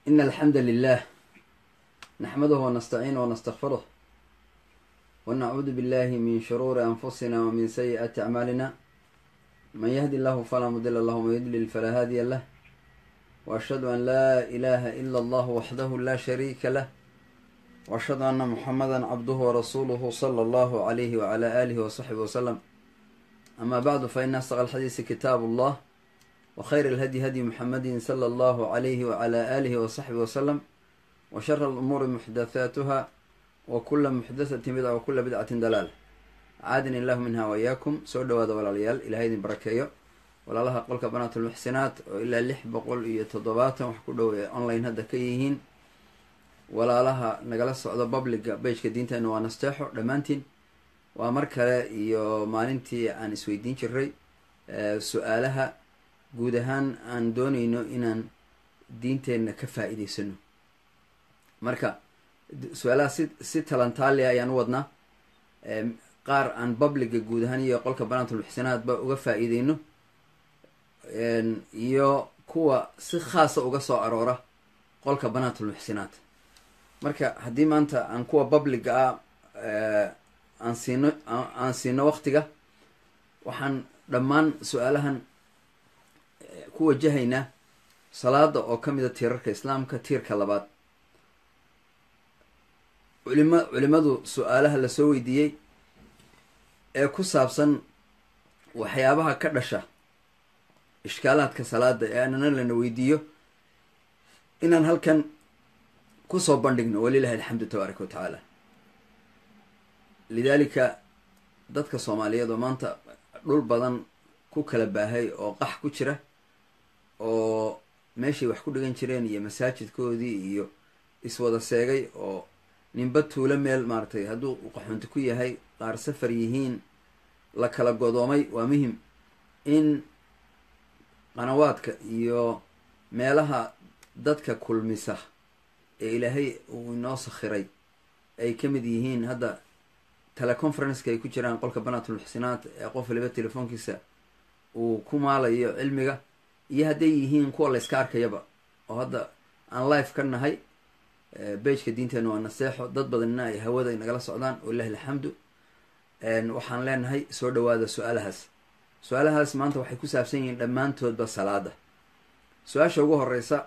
إن الحمد لله نحمده ونستعينه ونستغفره ونعوذ بالله من شرور أنفسنا ومن سيئات أعمالنا من يهدي الله فلا مضل له ومن يضلل فلا هادي له وأشهد أن لا إله إلا الله وحده لا شريك له وأشهد أن محمدا عبده ورسوله صلى الله عليه وعلى آله وصحبه وسلم أما بعد فإن أصدق الحديث كتاب الله وخير الهدي هدي محمد صلى الله عليه وعلى آله وصحبه وسلم وشر الأمور محدثاتها وكل محدثة بدعة وكل بدعة دلالة caadini illahu minha wayaakum soo dhawaada walaalayaal ilahay idin barakeeyo walaalaha qolka banaatulmuxsinaat oo ilaa lix boqol iyo toddobaatan wax ku dhow ee online hadda ka yihiin walaalaha nagala socdo publica bageka diinteena waa nasteexo dhammaantiin waa mar kale iyo maalintii aan isweydiin jiray su-aalaha guud ahaan aan dooneyno inaan diinteenna ka faa-iideysano marka su-aalaha si si talantaalia ayaan u wadnaa qaar aan publica guud ahaan iyo qolka banaatulmuxsinaadba uga faa-iideyno iyo kuwa si khaasa uga soo aroora qolka banaatulmuxsinaad marka haddii maanta aan kuwa publica ah aan siino aan siino waqtiga waxaan dhammaan su-aalahan ku wajahaynaa salaada oo ka mida tiirarka islaamka tiirka labaad culima culimadu su-aalaha lasoo weydiiyey ee ku saabsan waxyaabaha ka dhasha ishkaalaadka salaada ee aanana lana weydiiyo inaan halkan kusoo bandhigno walilahi alxamdu tabaaraka wa tacaala lidaalika dadka soomaaliyeed oo maanta dhul badan ku kala baahay oo qax ku jira oo meeshay wax ku dhigan jireen iyo masaajidkoodii iyo iswada seegay oo ninba tuulo meel maaratay hadduu qaxoonti ku yahay qaar safar yihiin la kala godoomay waa muhim in qanawaadka iyo meelaha dadka kulmisa ee ilaahay uu inoo sakhiray ay ka mid yihiin hadda teleconferenceka ay ku jiraan qolka banaatulmuxsinaat ee qof waliba telefoonkiisa uu ku maalayo cilmiga iyo hadday yihiin kuwa la yska arkayaba oo hadda aan life ka nahay bageka diinteena waa naseexo dad badanina ay hawada nagala socdaan walilahi alxamdu waxaan leenahay soo dhawaada su-aalahaas su-aalahaas maanta waxay ku saabsan yihiin dhammaantoodba salaada su-aasha ugu horeysa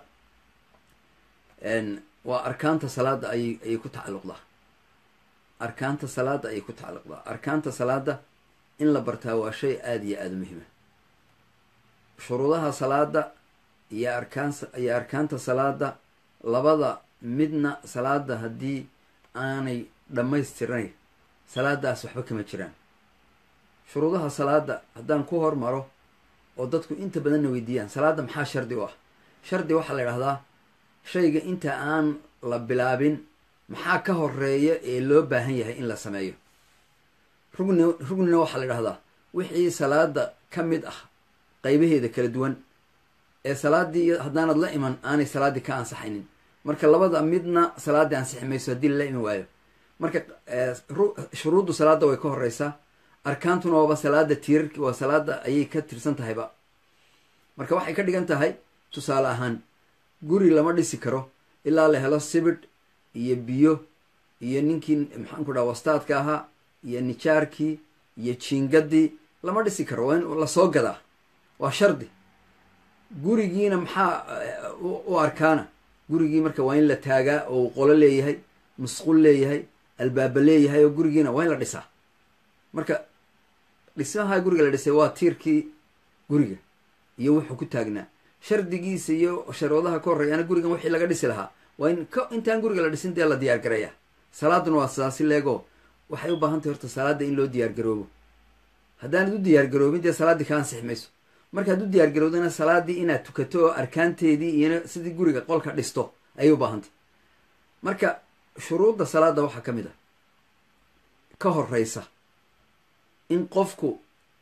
waa arkaanta salaada ayay ayay ku tacalluqdaa arkaanta salaada ayay ku tacalluqdaa arkaanta salaada in la bartaa waa shay aada iyo aada muhima shuruudaha salaada iyo arkaan iyo arkaanta salaada labada midna salaada haddii aanay dhammaystirnayn salaadaas waxba kama jiraan shuruudaha salaada haddaan ku hormaro oo dadku inta badanna weydiiyaan salaada maxaa shardi u ah shardi waxaa la idhahdaa shayga inta aan la bilaabin maxaa ka horeeya ee loo baahan yahay in la sameeyo rugni rugnina waxaa la idhahdaa wixii salaada ka mid ah qaybaheeda kala duwan ee salaaddii haddaanad la iman aanay salaaddii ka ansaxaynin marka labada midna salaaddii ansixi mayso haddii lala iman waayo marka shuruuddu salaada way ka horeysaa arkaantuna waaba salaada tiirarki waa salaada ayay ka tirsan tahayba marka waxay ka dhigan tahay tusaale ahaan guri lama dhisi karo ilaa la helo sibidh iyo biyo iyo ninkii maxaan ku dhaha wastaadka ahaa iyo nijaarkii iyo jiingadii lama dhisi karo waa in lasoo gadaa waa shardi gurigiina maxaa u arkaana gurigii marka waa in la taagaa oo qolo leeyahay musqul leeyahay albaaba leeyahay oo gurigiina waa in la dhisaa marka dhismaha guriga la dhisay waa tiirkii guriga iyo wuxuu ku taagnaa shardigiisa iyo sharuudaha ka horreeyaana gurigan wixii laga dhisi lahaa waa in k intaan guriga la dhisin dee la diyaar garaya salaaduna waa sidaasi leego waxay u baahan tahay horta salaada in loo diyaar garoobo haddaanad u diyaar garoobin dee salaaddii ka ansixi mayso markaad u diyaar garowdana salaadii inaad tukato oo arkaanteedii iyona sidii guriga qolka dhisto ayay u baahantay marka shuruudda salaada waxaa ka mid ah ka horeysa in qofku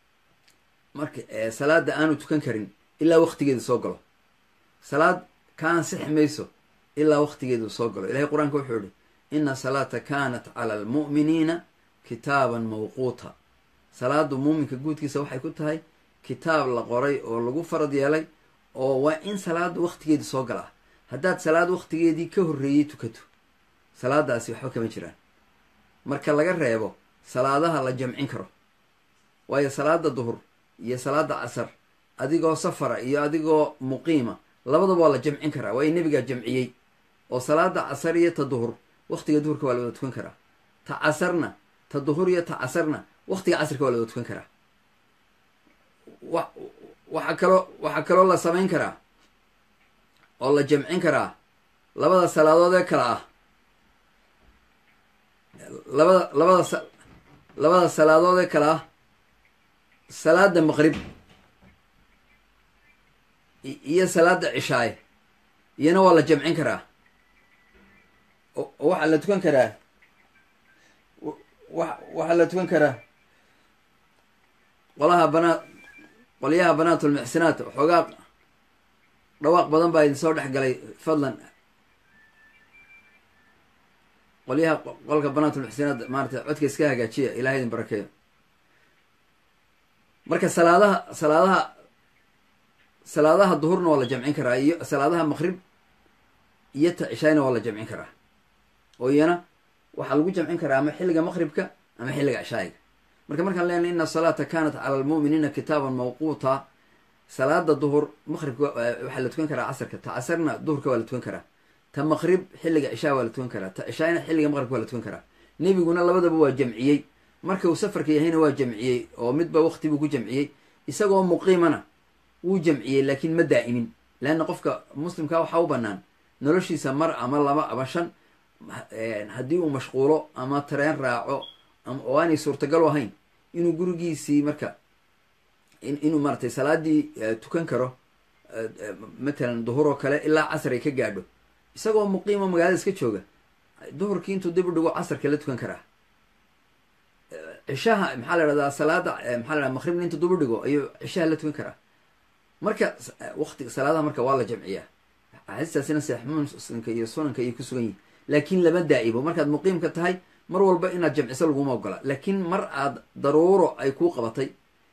marka salaada aanu tukan karin ilaa waqtigeedu soo galo salaad ka ansixi mayso ilaa waqtigeedu soo galo ilahay qur-aanka wuxuu yihi ina salaata kanat cala almu'miniina kitaaban mawquuta salaadu muuminka guudkiisa waxay ku tahay kitaab la qoray oo lagu farad yeelay oo waa in salaada waqtigeedu soo galaa haddaad salaad waktigeedii ka horreeyey tukato salaadaasi waxba kama jiraan marka laga reebo salaadaha la jamcin karo waayo salaada duhur iyo salaada casar adigoo safara iyo adigoo muqiima labadaba waa la jamcin karaa waayo nebigaa jamciyey oo salaada casar iyo ta duhur waktiga duhurka waa la wada tukan karaa ta casarna ta duhur iyo ta casarna waktiga casarka waa la wada tukan karaa wa waxaa kaloo waxaa kaloo la samayn karaa oo la jamcin karaa labada salaadood ee kale ah labada labada sa labada salaadood ee kale ah salaada maqrib iyo salaada cishaaye iyana waa la jamcin karaa oo waxaa la tukan karaa wa waxaa la tukan karaa qolaha banaat qolyaha banaatulmuxsinaat waxoogaa dhawaaq badan baa idin soo dhex galay fadlan qolyaha qolka banaatulmuxsinaat maarata codka iska hagaajiya ilahay idin barakeeyo marka salaadaha salaadaha salaadaha duhurna waa la jamcin karaa iyo salaadaha maqrib iyo ta cishaayna waa la jamcin karaa oo iyana waxaa lagu jamcin karaa ama xilliga maqribka ama xilliga cishaayiga marka markaan leenay ina asalaata kanat cala almu'miniina kitaaban mawquuta salaada duhur maqribka waxaa la tukan karaa casarka ta casarna duhurka waa la tukan karaa ta maqrib xilliga cishaa waa la tukan karaa ta cishaayna xilliga maqribka waa la tukan karaa nebiguna labadaba waa jamciyey marka uu safarka yahayna waa jamciyey oo midba waqti buu ku jamciyey isagoo muqiimana wuu jamciyey laakiin ma daa'imin leanna qofka muslimka waxaa u bannaan noloshiisa mar ama laba ama shan haddii uu mashquulo ama tareen raaco oo aanay suurtagal u ahayn inuu gurigiisii marka inuu maaratay salaadii tukan karo matalan duhur oo kale ilaa casar ay ka gaadho isagoo muqiimo magaalada iska jooga duhurkii intuu dib u dhigo casarka la tukan karaa cishaha maxaa la dhahdaa salaada maxaa la dhahda maqribna intuu dib u dhigo ayuu cishaha la tukan karaa marka waqti salaadaha marka waa la jamciyaa axaadiistaasina saxiix muslimka iyo sunanka ayay ku sugan yihin laakiin lama daa'ibo markaad muqiimka tahay mar walba inaad jamciso laguma ogola laakiin mar aad daruuro ay kuu qabatay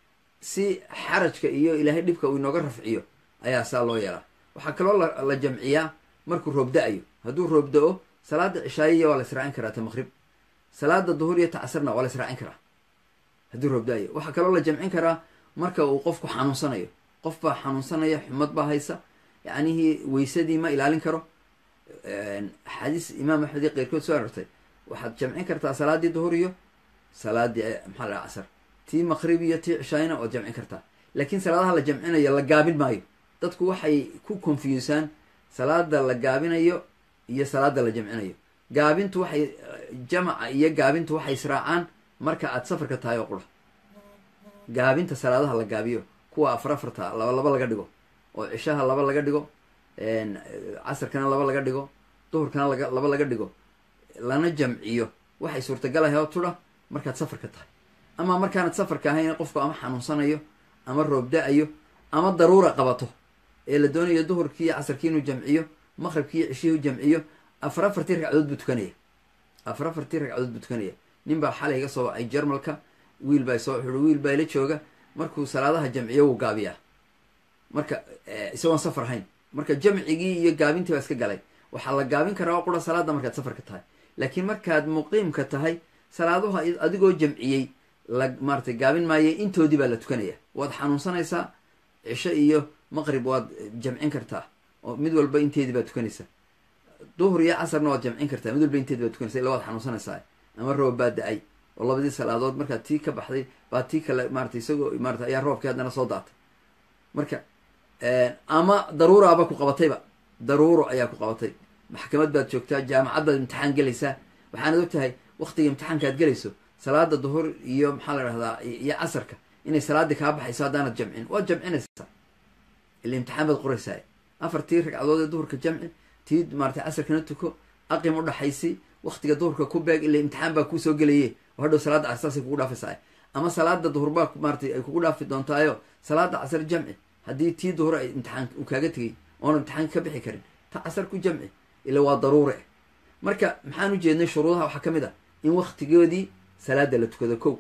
si xarajka iyo ilaahay dhibka uu inooga rafciyo ayaa saa loo yeelaa waxaa kaloo la jamciyaa markuu roob da-ayo hadduu roob da-o salaada cishaayiya waa la israacin karaa ta maqrib salaada duhur iyo ta casarna waa la israacin karaa hadduu roob da-ayo waxaa kaloo la jamcin karaa marka uu qofku xanuunsanayo qof baa xanuunsanaya xumad baa haysa yacnihii weysadii ma ilaalin karo axaadiis imaam axmed iyo keyrkood soo arortay waxaad jamcin kartaa salaadii duhur iyo salaadii maxaa la casar tii maqrib iyo tii cishaayna waad jamcin kartaa laakiin salaadaha la jamcinayo la gaabin maayo dadku waxay ku confusaan salaada la gaabinayo iyo salaada la jamcinayo gaabintu waxay jamaca iyo gaabintu waxay israacaan marka aad safarka tahay oo qura gaabinta salaadaha la gaabiyo kuwa afar afarta laba laba laga dhigo oo cishaha laba laga dhigo casarkana laba laga dhigo duhurkana laga laba laga dhigo lana jamciyo waxay suurtagalahay oo tudha markaad safarka tahay ama markaanad safarka ahayn qofku ama xanuunsanayo ama roob da-ayo ama daruura qabato ee la doonayo duhurkii iyo casarkii inuu jamciyo maqribkii iyo cishihii u jamciyo afar afartii ragcadood buu tukanaya afar afartii ragcadood buu tukanaya nin baa xalay iga soo wacay jarmalka wiil baa soo xuri wiil baa ila jooga markuu salaadaha jamciyo wuu gaabiyaa marka isagoon safar ahayn marka jamcigii iyo gaabintii baa iska galay waxaa la gaabin karaa oo qura salaada markaad safarka tahay laakiin markaad muqiimka tahay salaaduha adigoo jamciyey la maaratay gaabin maaye intoodii baa la tukanaya waad xanuunsanaysaa cisho iyo maqrib waad jamcin kartaa oo mid walba inteedii baad tukanaysaa duhur iyo casarna waad jamcin kartaa mid walba inteedi baad tukanaysa illa waad xanuunsanaysaa ama roob baa da-ay oo labadii salaadood markaad tii ka baxday baa tii kale maarata isagoo maarata ayaa roobkii haddana soo daatay marka ama daruuraaba ku qabatayba daruuro ayaa ku qabatay maxkamad baad joogtaa jaamacad baad imtixaan gelaysaa waxaanad og tahay waktiga imtixaanka aad gelayso salaada duhur iyo maxaa la dhahdaa iyo casarka inay salaadii kaa baxayso haddaanad jamcin waad jamcinaysaa ila imtixaan baad qoraysaa afartii ragcadood ee duhurka jamci tii maarata casarkana tuko aqim u dhaxaysi waktiga duhurka ku beeg ila imtixaan baa kuusoo gelaye oo hadhow salaada casar saasay kugu dhaafaysaa ama salaada duhur baa maaratay ay kugu dhaafi doontaayo salaada casar jamci haddii tii duhur ay imtixaan uu kaaga tegay oona imtixaanka ka bixi karin ta casar ku jamci ila waa daruure marka maxaan u jeednay shuruudaha waxaa ka mid ah in waktigoodii salaada la tukado kow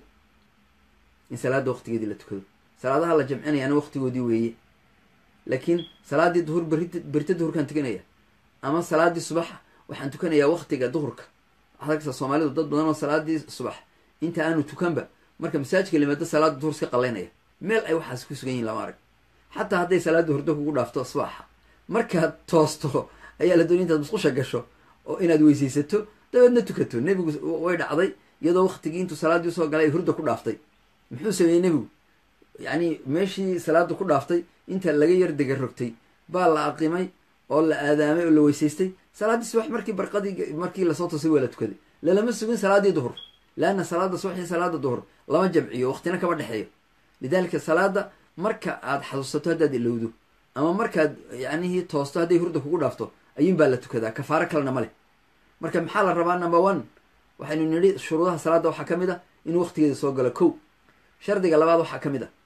in salaada waktigeedii la tukado salaadaha la jamcinayaana waktigoodii weeye laakiin salaadii duhur berita berita duhurkaan tukanaya ama salaadii subax waxaan tukanayaa waktiga duhurka waxaad arkaysaa soomaalidu dad badan oo salaadii subax inta aanu tukanba marka masaajidka limaado salaada duhur iska qalaynaya meel ay waxaas ku sugan yihin lama arag xataa hadday salaada hurdo kugu dhaafto subaxa markaad toosto ayaa la doonay intaad musqusha gasho oo inaad weysaysato dabeedna tukato nebigu way dhacday iyadoo waktigii intuu salaaddii usoo galay ay hurda ku dhaaftay muxuu sameeyey nebigu yacni meeshii salaada ku dhaaftay inta laga yar dega rogtay baa la aqimay oo la aadaamay oo la weysaystay salaaddii subax markii barqadii markii lasoo toosay waa la tukaday lalama sugin salaaddii duhur leanna salaada subax iyo salaada duhur lama jamciyo waqtina kama dhexeeyo lidaalika salaada marka aad xasuusato haddaad ilowdo ama markaad yacnihii toosto hadday hurda kugu dhaafto ayuun baa la tukadaa kafaaro kalena ma leh marka maxaa la rabaa number one waxaynu nidhi shuruudaha salaadda waxaa ka mid a in waqtigeeda soo galo kow shardiga labaad waxaa ka mid a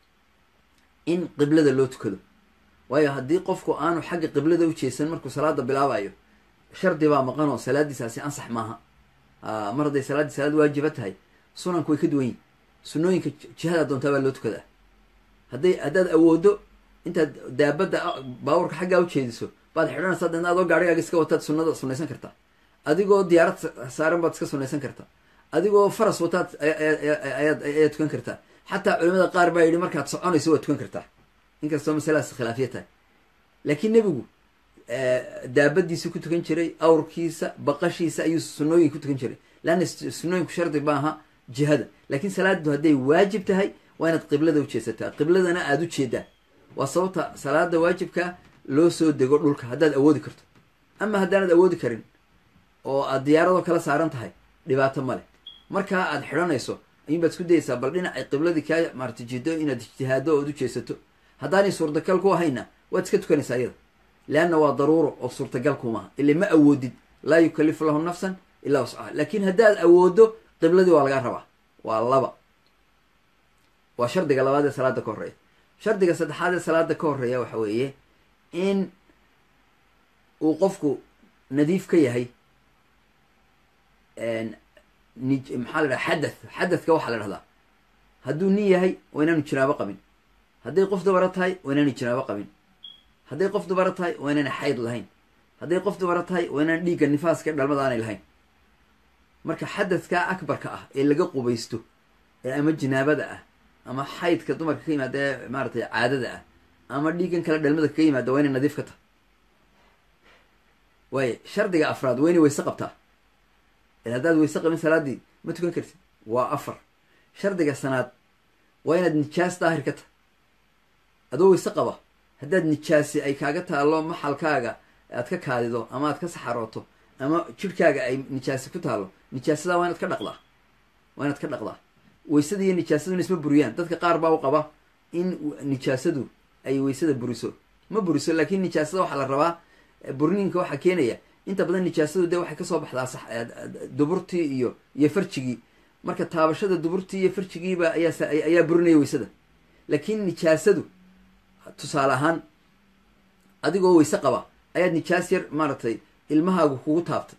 in qiblada loo tukado waayo haddii qofku aanu xagga qiblada u jeesan markuu salaada bilaabayo shardi baa maqan oo salaadiisaasi ansax maaha mar hadday salaaddii salaad waajiba tahay sunanku way ka duwan yihin sunooyinka jihada doontaa baa loo tukadaa hadday haddaad awoodo intaad daabadda baaburka xaggaa u jeediso baad xidhanaysaa deedna adoo gaarigaaga iska wataad sunnada sunnaysan kartaa adigoo diyaarad saaran baad iska sunnaysan kartaa adigoo faras wataad ayaad ayaad tukan kartaa xataa culimada qaar baa yidhi markaad soconayso waad tukan kartaa inkastoo masaladaas khilaafiya tahay laakiin nebigu daabadiisu ku tukan jiray awrkiisa baqashiisa ayuu sunnooyin ku tukan jiray leanna sunnooyinku shardi maaha jihada laakiin salaadu hadday waajib tahay waa inaad qiblada u jeesataa qibladana aada u jeedaa waa sababta salaada waajibka loo soo dego dhulka haddaad awoodi karto ama haddaanad awoodi karin oo aad diyaaradoo kala saaran tahay dhibaato male markaa aad xidhanayso ayuun baad isku dayaysaa bal dhinacay qibladii kaa maarata jido inaad ijtihaado ood u jeesato haddaanay suurtagal ku ahayna waad iska tukanaysaa iyada leanna waa daruuro oo suurtagal kumaha ile ma awoodid laa yukalifu lahu nafsan ilaa wascaha laakiin haddaad awoodo qibladii waa lagaa rabaa waa laba waa shardiga labaad ee salaada ka horreeya shardiga saddexaad ee salaada ka horreeya waxa weeye in uu qofku nadiif ka yahay maxaa la dhaha xadath xadathka waxaa la dhahdaa hadduu nin yahay waa inaanu jinaabo qabin hadday qof dubaro tahay waa inaanu jinaabo qabin hadday qof dubaro tahay waa inaana xayd lahayn hadday qof dubaro tahay waa inaan dhiigga nifaaska dhalmada aanay lahayn marka xadadka akbarka ah ee laga qubaysto ee ama jinaabada ah ama xaydka dumarka ka yimaada ee maaratay caadada ah ama dhiiggan kale dhalmada kaga yimaada waa inay nadiif ka tahay waaye shardiga afraad waa inay weyse qabtaa haddaad weyse qabin salaaddii ma tukan kartid waa afar shardiga sanaad waa inaad nijaas daahir ka tahay adoo weyse qaba haddaad nijaasi ay kaaga taallo maxalkaaga aad ka kaadido ama aad ka saxarooto ama jirhkaaga ay nijaasi ku taallo nijaasadaa waa inaad ka dhaqdaa waa inaad ka dhaqdaa weysada iyo nijaasaduna isma buriyaan dadka qaar baa u qaba in nijaasadu ay weysada buriso ma buriso laakiin nijaasada waxaa la rabaa burniinka waxaa keenaya inta badan nijaasadu dee waxay kasoo baxdaa duburtii iyo iyo farjigii marka taabashada duburtii iyo farjigiiba ayaa ayaa burinaya weysada laakiin nijaasadu tusaale ahaan adigoo weyse qaba ayaad nijaas yar maaratay ilmahaagu kugu taabtay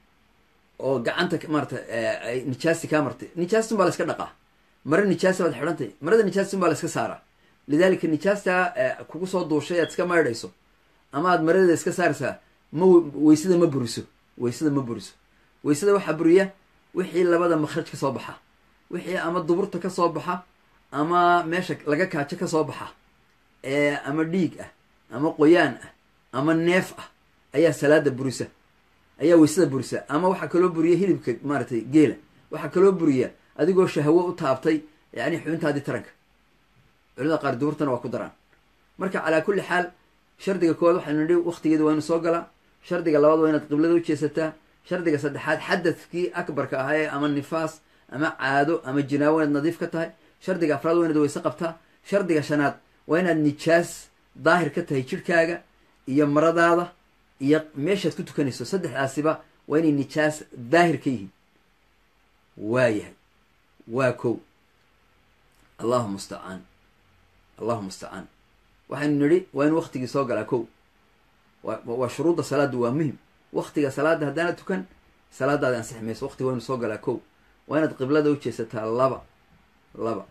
oo gacanta maaratay nijaasti kaa martay nijaastun baa la iska dhaqaa mare nijaasa baad xidhantay marada nijaastun baa la iska saaraa lidaalika nijaastaa kugu soo duushay aad iska maydhayso ama aad maradeeda iska saaraysaa ma weysada ma buriso weysada ma buriso weysada waxaa buriya wixii labada makhraj ka soo baxa wixii ama duburta ka soo baxa ama meesha laga kaajo ka soo baxa ee ama dhiig ah ama qoyaan ah ama neef ah ayaa salaada burisa ayaa weysada burisa ama waxaa kaloo buriya hilibka maaratay geela waxaa kaloo buriya adigoo shahwo u taabtay yani xubintaadii taranka culimada qaar duburtana waa ku daraan marka calaa kulli xaal shardiga koowaad waxaynu nidhi waktigeeda waa inu soo galaa shardiga labaad waa inaad qiblada u jeesataa shardiga saddexaad xadadkii akbarka ahaa ee ama nifaas ama caado ama jinaabo inaad nadiif ka tahay shardiga afraad waa inaad weyse qabtaa shardiga shanaad waa inaad nijaas daahir ka tahay jirhkaaga iyo maradaada iyo meeshaad ku tukanayso saddexdaasiba waa inay nijaas daahir ka yihiin waa yahay waa kow allahu mustacaan allahu mustacaan waxaynu nidhi waa in waktigii soo galaa kow waa shuruudda salaaddu waa muhim waktiga salaadda haddaana tukan salaadaadi ansixi mayso waktiga waa inu soo galaa kow waa inaad qiblada u jeesataa laba laba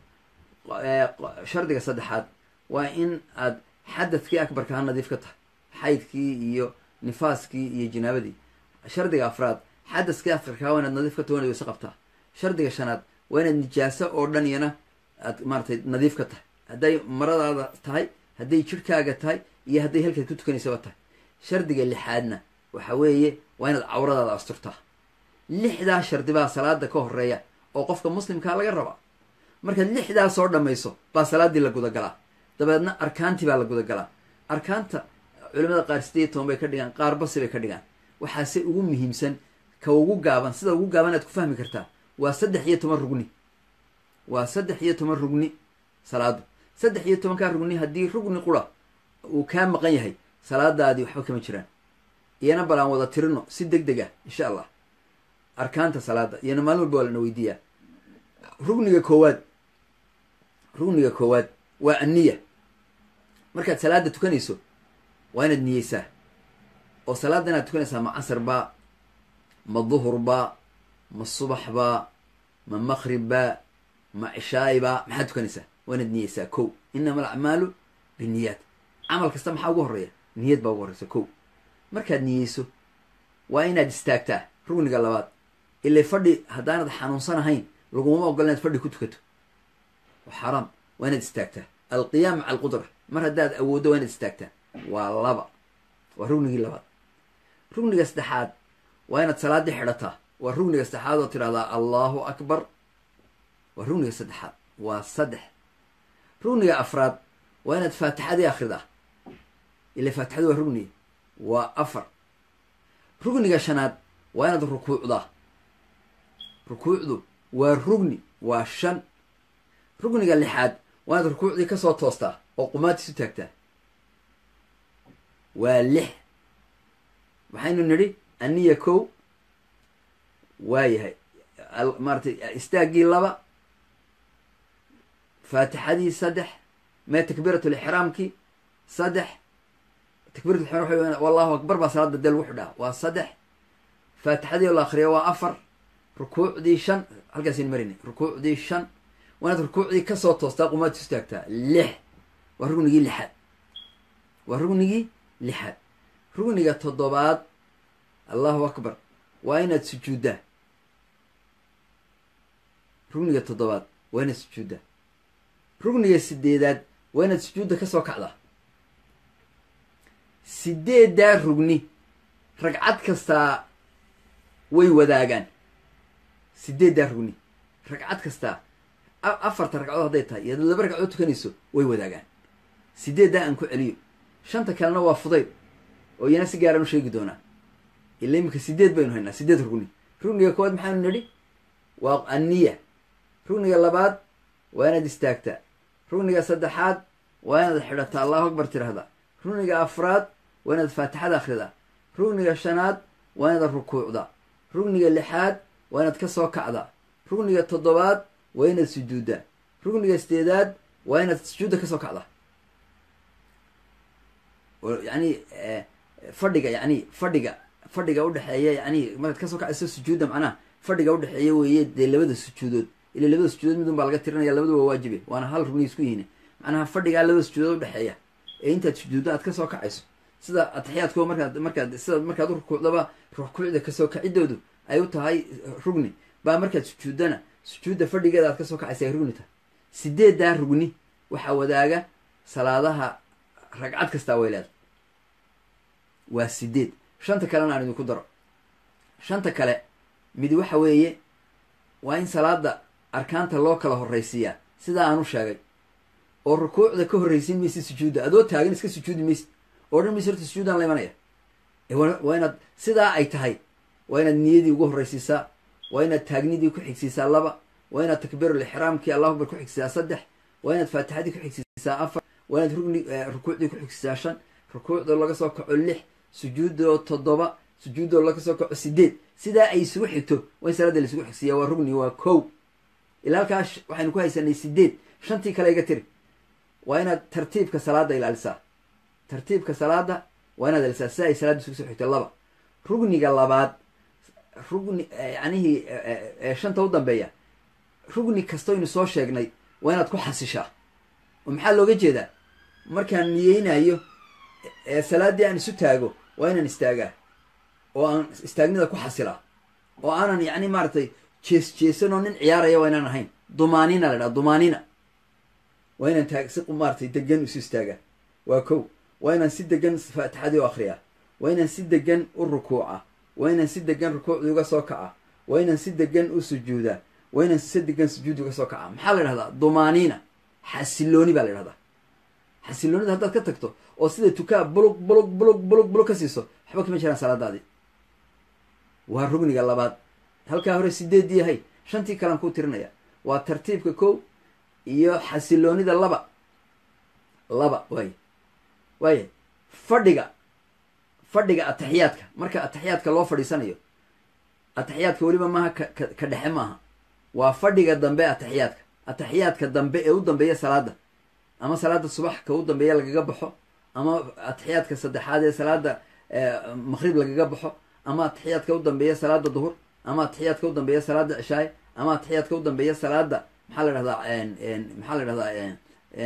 shardiga saddexaad waa in aad xadadkii akbarka ha nadiif ka tahay xaydkii iyo nifaaskii iyo jinaabadii shardiga afraad xadaskii askarkaa waa inaad nadiif ka tahay waa inaad weyse qabtaa shardiga shanaad waa inaad nijaaso oo dhan iyana aad maaratay nadiif ka tahay hadday maradaada tahay hadday jidhkaaga tahay iyo hadday halkaad ku tukanaysaba tahay shardiga lixaadna waxa weeye waa inaad cawradaada asturtaa lixdaa shardi baa salaada ka horeeya oo qofka muslimkaa laga rabaa markaad lixdaa soo dhammayso baa salaaddii la gudagalaa dabeedna arkaantii baa la gudagalaa arkaanta culimada qaar sideed toban bay ka dhigaan qaar basi bay ka dhigaan waxaase ugu muhiimsan ka ugu gaaban sida ugu gaaban aad ku fahmi kartaa waa saddex iyo toban rugni waa saddex iyo toban rugni salaadu saddex iyo tobankaa rugni haddii rugni qura uu kaa maqan yahay salaadaadii waxba kama jiraan iyana bal aan wada tirino si deg deg ah insha allah arkaanta salaada iyana maalin walba waa lana weydiiyaa rugniga koowaad rugniga koowaad waa anniya markaad salaada tukanayso waa inaad niyeysaa oo salaada inaad tukanaysaa ma casar baa ma duhur baa ma subax baa ma maqrib baa ma cishaay baa maxaad tukanaysaa waa inaad niyeysaa kow inama alacmaalu biniyaat camal kasta maxaa ugu horreeya niyad baa ugu horreysa kow markaad niyeyso waa inaad istaagtaa rugniga labaad ilay fadhi haddaanad xanuunsan ahayn laguma ogola inaad fadhi ku tukato waa xaaraam waa inaad istaagtaa alqiyaam maca alqudra mar haddaad awooddo waa inaad istaagtaa waa laba waa rugnigii labaad rugniga saddexaad waa inaad salaaddii xidhataa waa rugniga saddexaad oo tidhahdaa allahu akbar waa rugniga saddexaad waa saddex rugniga afraad waa inaad faatixadii akhridaa ila faatixadu waa rugniga waa afar rugniga shanaad waa inaad rukuucdaa rukuucdu waa rugni waa shan rugniga lixaad waa inaad rukuucdii kasoo toostaa oo qumaatiisu taagtaa waa lix waxaynu nidhi aniya kow waayahay maaratay istaaggii laba faatixadii saddex mee takbiiratulixraamkii saddex takbiiratulixraam waxa wallahu akbar baa salaada dee lagu xidhaa waa saddex faatixadii oo la akriya waa afar rukuucdii shan halkaasaynu marinay rukuucdii shan waa inaad rukuucdii kasoo toostaa qumaad isu taagtaa lix waa rugnigii lixaad waa rugnigii lixaad rugniga toddobaad allahu akbar waa inaad sujuuddaa rugniga toddobaad waa inaad sujuuddaa rugniga sideedaad waa inaad sujuudda kasoo kacdaa sideeddaa rugni ragcad kastaa way wadaagaan sideeddaa rugni ragcad kastaa afarta ragcadood hadday tahay iyo laba ragcadood tukanayso way wadaagaan sideeddaa aan ku celiyo shanta kalena waa fudayd oo iyana si gaaraan u sheegi doonaa ila iminka sideed baynu haynaa sideed rugni rugniga koowaad maxaanu nidhi waa anniya rugniga labaad waa inaad istaagtaa rugniga saddexaad waa inaad xidhataa allahu akbar tirahdaa rugniga afraad waa inaad faatixada akhridaa rugniga shanaad waa inaad rukuucdaa rugniga lixaad waa inaad ka soo kacdaa rugniga toddobaad waa inaad sujuuddaa rugniga sideedaad waa inaad sujuudda kasoo kacdaa yani fadhiga yani fadhiga fadhiga udhexeeya yani markaad kasoo kacayso sujuudda macnaha fadhiga udhexeeya weeye dee labada sujuudood ila labada sujuudood midun baa laga tirinaya labadu waa waajibe waana hal rugni isku yihiin macnaha fadhigaa labada sujuudood udhexeeya ee intaad sujuuddo aad kasoo kacayso sida atixiyaadko markaad markaad sida markaad u rukuucdaba rukuucda kasoo kacidoodu ay u tahay rugni baa markaad sujuuddana sujuudda fadhigeeda aad kasoo kacaysa ay rugni tahay sideeddaa rugni waxaa wadaaga salaadaha ragcad kastaa way leedahay waa sideed shanta kalena aan idinku daro shanta kale mid waxa weeye waa in salaada arkaanta loo kala horraysiiyaa sidaa aan u sheegay oo rukuucda ka horraysiin maysid sujuudda adoo taagan iska sujuudi maysid oo dhan maysid horta sujuudaan la imanaya waa inaad sidaa ay tahay waa inaad niyadii ugu horraysiisaa waa inaad taagnidii ku xigsiisaa laba waa inaad takbiirul ixraamkii allahu akbar ku xigsiisaa saddex waa inaad faatixadii ku xigsiisaa afar waa inaad rugni rukuucdii ku xigsiisaa shan rukuucdoo laga soo kaco lix sujuuddoo toddoba sujuuddoo laga soo kaco sideed sidaa ay isugu xigto waa in salaada la isugu xigsiiyaa waa rugni waa kow ilaa halkaa waxaynu ku haysanay sideed shantii kale iga tiri waa inaad tartiibka salaada ilaalisaa tartiibka salaada waa inaad ilaalisaa sida ay salaada isugu soo xigto laba rugniga labaad rugni yanihii shanta u dambeeya rugni kastoynu soo sheegnay waa inaad ku xasishaa oo maxaa looga jeedaa markaan niyeynayo salaaddii aan isu taago waa inaan istaagaa oo aan istaagnida ku xasilaa oo aanan yacni maaragtay jees jeesanoo nin ciyaaraya waa inaan ahayn dumaanina la dhaha dumaanina waa inaan taag si maaratay degan isu istaagaa waa kow waa inaan si degan faatixadii u akriyaa waa inaan si degan u rukuuca waa inaan si degan rukuucdii uga soo kaca waa inaan si degan u sujuudaa waa inaan si degan sujuudi uga soo kaca maxaa la yidhahdaa dumaaniina xasilooni baa la yidhahdaa xasiloonida haddaad ka tagto oo sida tukaa bulug bulug bulug bulug bulug ka siiso waxba kama jiraan salaadaadii waa rugniga labaad halkaa hore sideeddii yahay shantii kalan kuu tirinaya waa tartiibka kow iyo xasiloonida laba laba waay waaya fadhiga fadhiga ataxiyaadka marka ataxiyaadka loo fadhiisanayo ataxiyaadka weliba maaha ka ka dhexe maaha waa fadhiga dambe ataxiyaadka ataxiyaadka dambe ee u dambeeya salaada ama salaada subax ka u dambeeya lagaga baxo ama ataxiyaadka saddexaad ee salaada maqrib lagaga baxo ama ataxiyaadka u dambeeya salaada duhur ama ataxiyaadka u dambeeya salaada cishaay ama ataxiyaadka u dambeeya salaada maxaa la dhahdaa maxaa la dhahdaa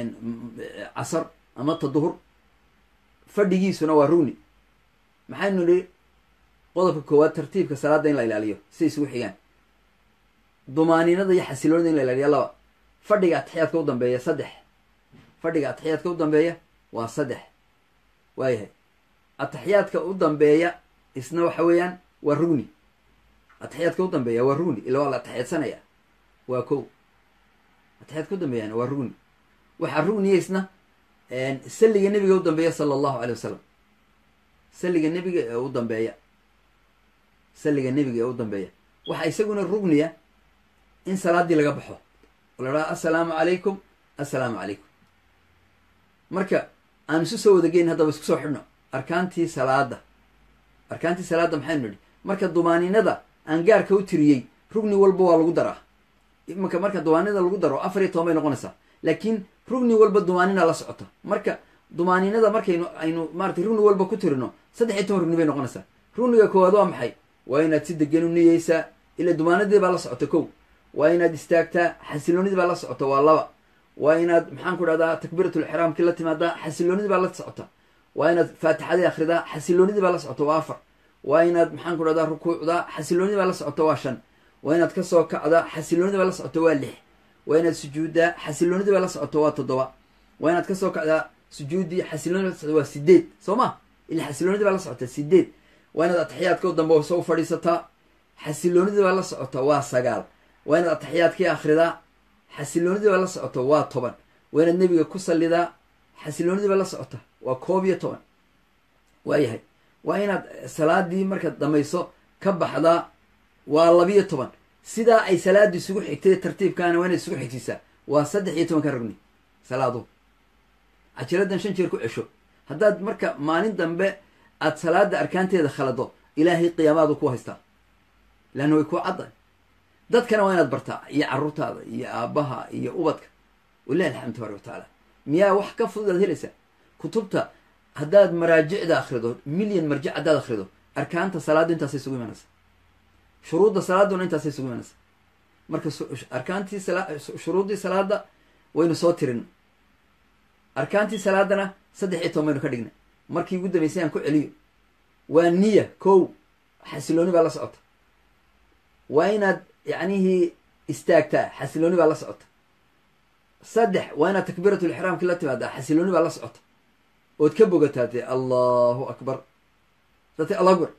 casar ama ta duhur fadhigiisuna waa rugni maxaynu nihi qodobka koowaad tartiibka salaada in la ilaaliyo siday isugu xigaan dumaaniinada iyo xasiloonida in la ilaaliyo laba fadhiga ataxiyaadka u dambeeya saddex fadhiga ataxiyaadka u dambeeya waa saddex waayahay ataxiyaadka u dambeeya isna waxa weeyaan waa rugni ataxiyaadka u dambeeya waa rugni ila waa la ataxiyaadsanaya waa kow ataxiyaadka u dambeeyana waa rugni waxaa rugniya isna salliga nebiga u dambeeya sala allahu aley wasalam salliga nebiga ee u dambeeya salliga nebiga ee u dambeeya waxaa isaguna rugniya in salaadii laga baxo oo la dhaha assalaamu calaykum assalaamu calaykum marka aan isu soo wadageyn haddaba isku soo xidhno arkaantii salaada arkaantii salaada maxaynu nidhi marka dumaaniinada aan gaarka u tiriyey rugni walba waa lagu daraa imanka marka dumaaniinada lagu daro afar iyo toban bay noqonaysaa laakiin rugni walba dumaanina la socota marka dumaaniinada markaynu aynu maratay rugni walba ku tirino saddex iyo toban rugni bay noqonaysaa rugniga koowaad waa maxay waa inaad si degan u niyeysaa ila dumaanadii baa la socota kow waa inaad istaagtaa xasiloonidii baa la socota waa laba waa inaad maxaan ku dhahdaa takbiiratulixraamkii la timaadaa xasiloonidii baa la socota waa inaad faatixadii akhridaa xasiloonidii baa la socota waa afar waa inaad maxaan ku dhahdaa rukuucdaa xasiloonidii baa la socota waa shan waa inaad kasoo kacdaa xasiloonidii baa la socota waa lix waa inaad sujuuddaa xasiloonidii baa la socota waa toddoba waa inaad kasoo kacdaa sujuuddii xasiloonidii baa la socota waa sideed soo ma ila xasiloonidii baa la socota sideed waa inaad ataxiyaadka u dambe soo fadhiisataa xasiloonidii baa la socota waa sagaal waa inaad ataxiyaadkii akhridaa xasiloonidii baa la socota waa toban waa inaad nebiga ku sallidaa xasiloonidii baa la socota waa koob iyo toban waayahay waa inaad salaadii markaad dhamayso ka baxdaa waa labiyo toban sidaa ay salaadii isugu xigtay tartiibkaana waa inaad isugu xigtisaa waa saddex iyo tobanka rugni salaaduhu cajiradan shan jeer ku cesho haddaad marka maalin dambe aada salaada arkaanteeda khalado ilaahay qiyaamaadu ku haystaa leanna way kuu caddahay dadkana waa inaad bartaa iyo carruurtaada iyo aabbaha iyo ubadka walilahi alxamdu tabaaraka wa tacaala miyaa wax ka fudud aad helaysaa kutubta haddaad maraajicda akhrido milyan marjic haddaad akhrido arkaanta salaaddu intaasay isugu imanaysaa shuruudda salaaduna intaasay isugu imanaysaa marka arkaantii shuruuddii salaada waynu soo tirin arkaantii salaadana saddex iyo toban baynu ka dhignay markii ugu dambeysay aan ku celiyo waa niya kow xasilooni baa la socota waa inaad yacnihii istaagtaa xasilooni baa la socota saddex waa inaad takbiiratulixraamki la timaadaa xasilooni baa la socota ood ka bogataa dee allahu akbar date allahu akbar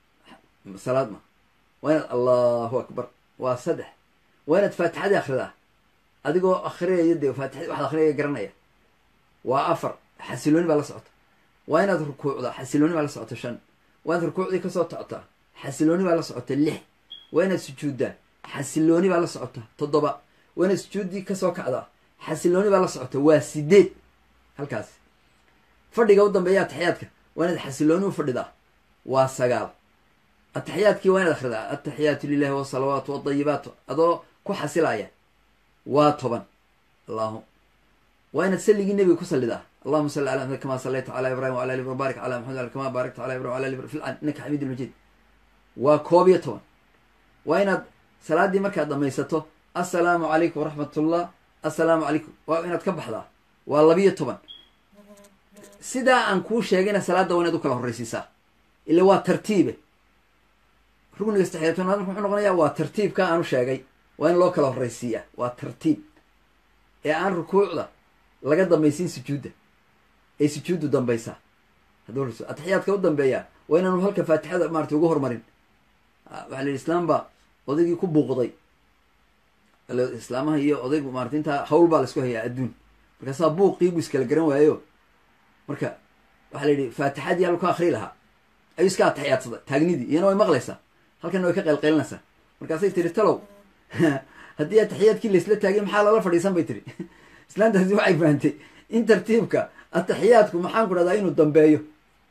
salaad ma waa inaad allahu akbar waa saddex waa inaad faatixadii akhridaa adigoo akhriyaya dee faatixadi waxaad akhriyaya garanaya waa afar xasilooni baa la socota waa inaad rukuucdaa xasilooni baa la socota shan waa inaad rukuucdii kasoo tocotaa xasilooni baa la socota lix waa inaad sujuuddaa xasilooni baa la socota toddoba waa inaad sujuuddii kasoo kacdaa xasilooni baa la socota waa sideed halkaas fadhiga u dambeeya ataxiyaadka waa inaad xasilooni u fadhidaa waa sagaal ataxiyaadkii waa inaad akhridaa ataxiyaatu lilahi wasalawaatu wadayibaatu adoo ku xasilaya waa toban allahu waa inaad salligii nebiga ku sallidaa allahuma salli ala maxamed kama sallayta cala ibrahim wala ali barik cala maxamed kama barakta cala ibrahim wala ali fil innaka xamiid lmajiid waa koob iyo toban waa inaad salaaddii markaad dhamaysato assalaamu calaykum waraxmatullah assalaamu calaykum waa inaad ka baxdaa waa labiyo toban sidaa aan kuu sheegayna salaadda waa inaad u kala horraysiisaa ila waa tartiibe rugniga saddexiyo tobnaad marka muxuu noqonayaa waa tartiibka aanu sheegay waa in loo kala horraysiiyaa waa tartiib ee aan rukuucda laga dambaysiin sujuudda ee sujuuddu dambaysaa hadduu rasu atixiyaadka u dambeeyaa waa inaanu halka faatixada maratay ugu hormarin waxaa la yidhi islaam baa odaygii ku buuqday islaamaha iyo odaygu maarata intaa hawl baa laisku hayaa adduun markaasaa buuqii buu iskala garan waayo marka waxaa la yidhi faatixadii halku akrii lahaa ayuu iska atixiyaadsaday taagnidii iyana way maqlaysaa halkana way ka qaylqaylinaysaa markaasay tiri talow haddii atixiyaadkii laisla taagay maxaa lala fadhiisan bay tiri islaantaasi waxay fahantay in tartiibka atixiyaadku maxaan ku dhahdaa inuu dambeeyo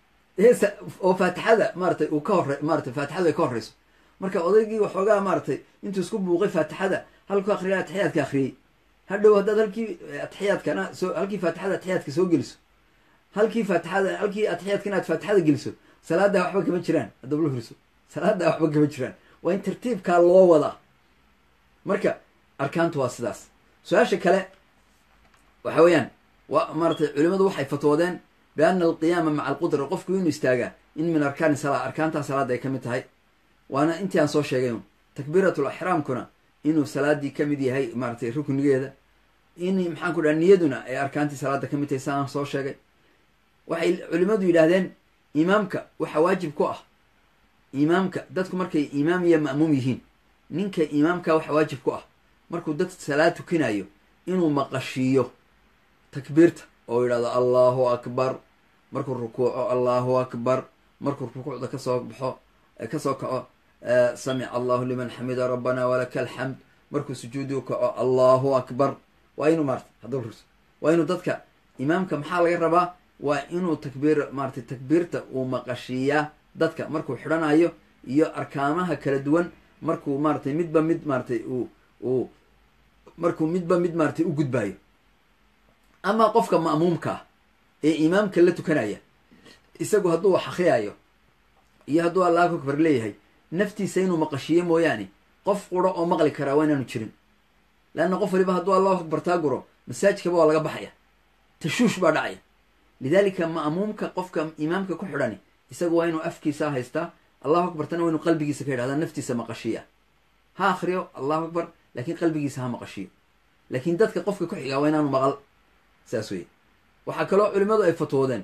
oo faatixada maaratay uu ka hore maaratay faatixadu ay ka horreyso marka odaygii waxoogaa maaratay intuu isku buuqay faatixada halku akriya atixiyaadka akriyey hadhow haddaad halkii atixiyaadkana soo halkii faatixada atixiyaadka soo geliso halkii faatixada halkii atixiyaadka inaad faatixada geliso salaadaa waxba kama jiraan haddaba la huriso salaadaa waxba kama jiraan waa in tartiibkaa loo wadaa marka arkaantu waa sidaas su-aasha kale waxa weeyaan wa maaratay culimadu waxay fatwoodeen biana alqiyaama maca alqudra qofku inuu istaagaa in min arkaani salaa arkaantaa salaada ay ka mid tahay waana intii aan soo sheegay takbiiratul axraamkuna inuu salaadii ka mid yahay maaratay ruknigeeda in maxaan ku dhaha niyaduna ay arkaantii salaada ka mid tahay sa aan soo sheegay waxay culimadu yidhaahdeen imaamka waxa waajib ku ah imaamka dadku markay imaam iyo ma'muum yihiin ninka imaamka waxa waajib ku ah markuu dad salaad tukinayo inuu maqashiiyo takbiirta oo yidhahdo allahu akbar markuu rukuuco allahu akbar markuu rukuucda kasoo baxo kasoo kaco samica allahu liman xamida rabbana walaka alxamd markuu sujuudu kaco allahu akbar waa inuu maarata hadda rus waa inuu dadka imaamka maxaa laga rabaa waa inuu takbiir maaratay takbiirta uu maqashiiyaa dadka markuu xidhanayo iyo arkaamaha kala duwan markuu maaratay midba mid maaratay uu uu markuu midba mid maaratay u gudbaayo amaa qofka ma'muumka ah ee imaamka la tukanaya isagu hadduu wax akriyaayo iyo hadduu allahu akbar leeyahay naftiisa inuu maqashiiyo mooyaane qof quro oo maqli karaa waa inaanu jirin leanna qof waliba hadduu allahu akbar taa guro masaajkaba waa laga baxaya tashuush baa dhacaya lidaalika ma'muumka qofka imaamka ku xidhani isagu waa inuu afkiisa haystaa allahu akbartana waa inuu qalbigiisa ka yidhahda naftiisa maqashiiya ha akriyo allahu akbar laakiin qalbigiisa ha maqashiyo laakiin dadka qofka ku xigaa waa inaanu maqal saas weye waxaa kaloo culimadu ay fatwoodeen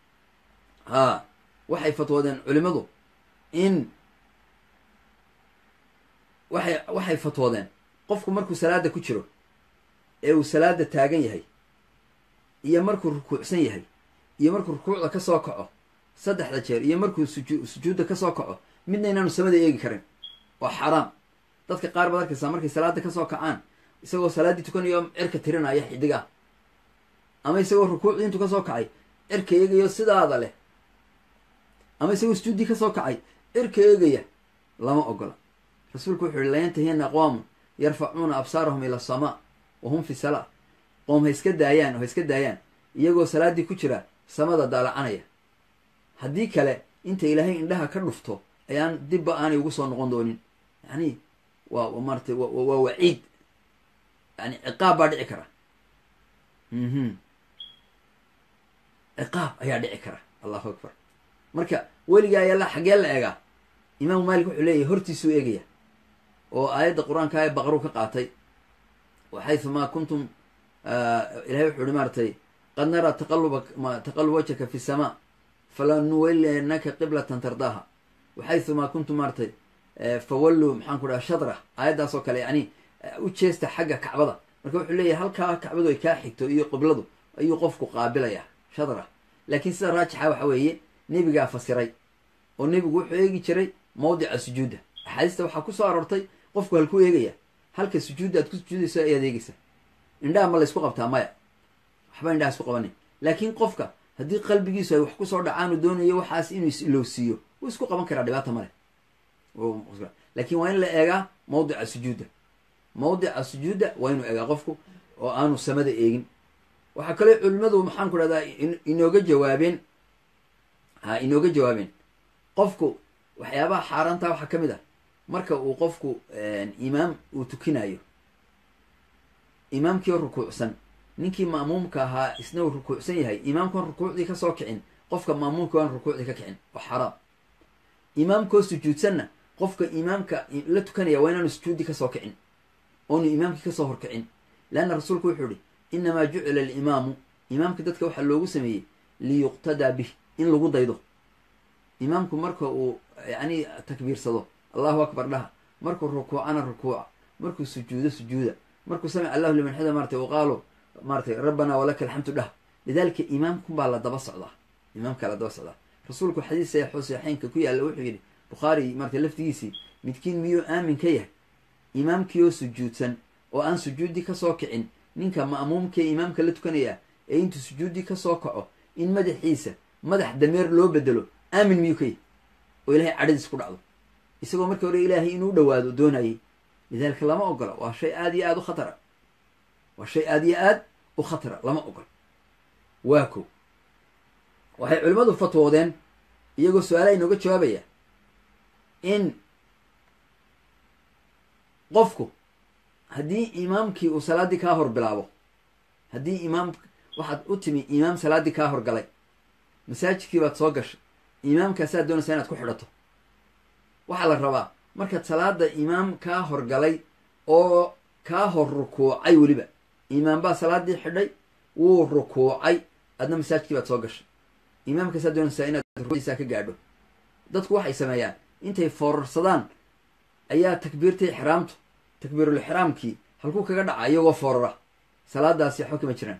haa waxay fatwoodeen culimadu in waxay waxay fatwoodeen qofku markuu salaada ku jiro ee uu salaada taagan yahay iyo markuu rukuucsan yahay iyo markuu rukuucda ka soo kaco saddexda jeer iyo markuu suju sujuudda kasoo kaco midna inaanu samada eegi karin waa xaaraam dadka qaar baad arkaysaa markay salaada kasoo kacaan isagoo salaaddii tukanayo cirka tirinaya xidiga ama isagoo rukuucdii intuu kasoo kacay cirka eegayo sidaada leh ama isagoo sujuuddii kasoo kacay cirka eegaya lama ogola rasuulku wuxuu yihi layantahiyana aqwaamun yarfacuuna absaarahum ila asamaa wa hum fi salaa qoom ha iska daayaan oo ha iska daayaan iyagoo salaaddii ku jira samada daalacanaya haddii kale inta ilaahay indhaha ka dhufto ayaan dibba aanay ugu soo noqon doonin yani waa maaratay waa waciid yani ciqaab baa dhici kara ciqaab ayaa dhici kara allahu akbar marka weligaa ayala xaggee la eegaa imaamu maalik wuxuu leeyahy hortiisuu eegaya oo aayadda qur-aanka ee baqru ka qaatay waxayumaa kuntum ilahay wuxuu ihi maaratay qad naraa taqaluba taqalub wajhaka fi samaa falanuwallinaka qiblatan tardaaha waxayumaa kuntum maaratay fawalluu maxaan ku dhaha shadra aayaddaas oo kale yani u jeesta xagga kacbada marka wuxuu leeyahay halkaa kacbadu ay kaa xigto iyo qibladu ayuu qofku qaabilaya shadra laakiin sida raajixa waxa weeye nebigaa fasiray oo nebigu wuxuu eegi jiray mawdica sujuudda axaadiista waxaa kusoo aroortay qofku halkuu eegaya halka sujuudda aad ku sujuudayso ayaad eegaysa indhaha ma laysku qabtaa maya waxba indhaha isku qabanin laakiin qofka haddii qalbigiisu ay wax kusoo dhacaan uu doonayo waxaas inuu is-ilowsiiyo wuu isku qaban karaa dhibaata male laakiin waa in la eegaa mawdica sujuudda mawdica sujuudda waa inuu eegaa qofku oo aanu samada eegin waxaa kaloo culimadu maxaan ku dhahdaa inooga jawaabeen ha inooga jawaabeen qofku waxyaabaha xaaraantaa waxaa ka mid ah marka uu qofku imaam uu tukinayo imaamkii oo rukuucsan ninkii ma'muumka ahaa isna uu rukuucsan yahay imaamkuan rukuucdii kasoo kicin qofka ma'muumka waan rukuucdii ka kicin oo xaraam imaamkoo sujuudsanna qofka imaamka la tukanaya waa inaanu sujuudi kasoo kicin oonu imaamkii kasoo horkicin leanna rasuulku wuxuu ihi innamaa jucila alimaamu imaamka dadka waxaa loogu sameeyey liyuqtadaa bih in lagu daydo imaamku marka uu yacni takbiirsado allahu akbar dhaha markuu rukuucana rukuuca markuu sujuudo sujuuda markuu samic allahu liman xida maratay uqaalo maaratay rabbanaa walaka alxamdu dhah lidaalika imaamkunbaa la daba socdaa imaamkaa la daba socdaa rasuulku xadiis saxiixo saxiixeynka ku yaalla wuxuu yidhi bukhaari maratay laftigiisii midkiin miyuu aamin ka yahay imaamkii oo sujuudsan oo aan sujuudi kasoo kicin ninka ma'muumkee imaamka la tukanaya ee intuu sujuudi kasoo kaco in madaxiisa madax dameer loo bedelo aamin miyuu ka yahay oo ilahay cadhadiis ku dhacdo isagoo markii hore ilaahay inuu dhawaado doonayay lidaalika lama ogola waa shay aada iyo aada u khatara waa shay aada iyo aad u khatara lama ogola waa ko waxay culimmadu fatwoodeen iyagoo su-aalaha inooga jawaabaya in qofku haddii imaamkii uu salaaddii kaa hor bilaabo haddii imaam waxaad u timi imaam salaaddii kaa horgalay masaajidkii baad soo gashay imaamkaasaad doonaysaa inaad ku xidhato waxaa la rabaa markaad salaada imaam kaa horgalay oo kaa hor rukuucay weliba imaam baa salaaddii xidhay wuu rukuucay adna masaajidkii baad soo gashay imaamkaasaad doonaysaa inaad rukuucdiisaa ka gaadho dadku waxay sameeyaan intay foorarsadaan ayaa takbiirtii ixraamtu takbiirul ixraamkii halkuu kaga dhaca iyagoo foorara salaadaasi waxba kama jiraan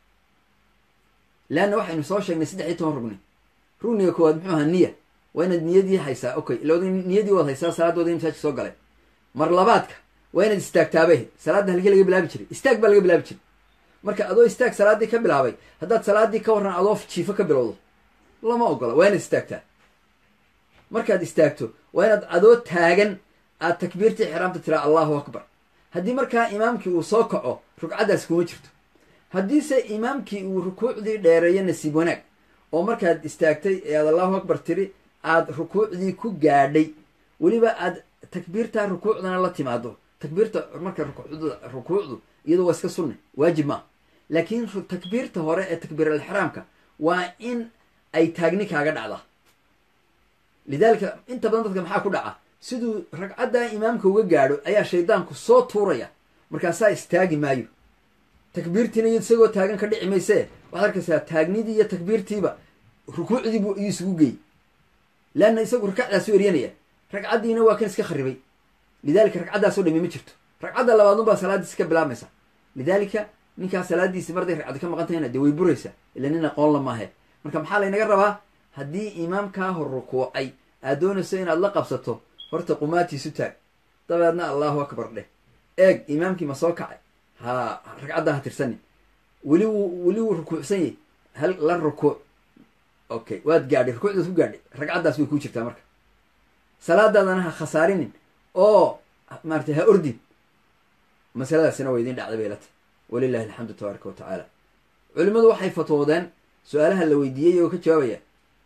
leanna waxaynu soo sheegnay saddex iyo toban rugni rugniga koowaad muxuu ahaa niya waa inaad niyadii haysaa okay ila niyadii waad haysaa salaadooda in masaajka soo galay mar labaadka waa inaad istaagtaabay salaadda halkii laga bilaabi jiray istaag baa laga bilaabi jiray marka adoo istaag salaaddii ka bilaabay haddaad salaaddii ka warran adoo jiifo ka bilowdo lama ogola waa inaad istaagtaa markaad istaagto waa inaad adoo taagan aad takbiirtii xiraamta tiraa allahu akbar haddii markaa imaamkii uu soo kaco rugcaddaas kuma jirto haddiise imaamkii uu rukuucdii dheereeyo nasiib wanaag oo markaad istaagtay ee aad allahu akbar tiri aad rukuucdii ku gaadhay weliba aad takbiirtaa rukuucdana la timaado takbiirta marka rukuucdu iyadu waa iska sunne waajib maa laakiin takbiirta hore ee takbiir alixraamka waa in ay taagni kaaga dhacda lidaalika inta badan dadka maxaa ku dhaca siduu ragcaddaa imaamka uga gaadho ayaa shaydaanku soo tuuraya markaasaa istaagi maayo takbiirtiina iyo isagoo taagan ka dhici maysee waxaad arkaysaa taagnidii iyo takbiirtiiba rukuucdiibu iyuu isugu geey leanna isagu ragcadaasu eryanaya ragcaddiina waa kan iska kharibay lidaalika ragcaddaasoo dhami ma jirto ragcadda labaadunbaa salaaddiisi ka bilaabmaysa lidaalika ninkaa salaaddiisi marday ragcaddi ka maqan tahayna dee way buraysaa ila nin aqoon la maahe marka maxaa laynaga rabaa haddii imaamkaa hor rukuucay aad doonayso inaad la qabsato horta qumaatiisu taag dabeedna allahu akbar dheh eeg imaamkii ma soo kacay ha ragcaddan ha tirsanin weli wuu weli wuu rukuucsan yahy hal la rukuuc okay waad gaadhay rukuucdaad ku gaadhay ragcaddaas way kuu jirtaa marka salaadaadana ha khasaarinin oo maaratay ha ordin masaladaasina waa idiin dhacday bay la tahy walilahi alxamdu tabaaraka wa tacaala culimmadu waxay fatwoodeen su-aalaha la weydiiyey oo ka jawaabaya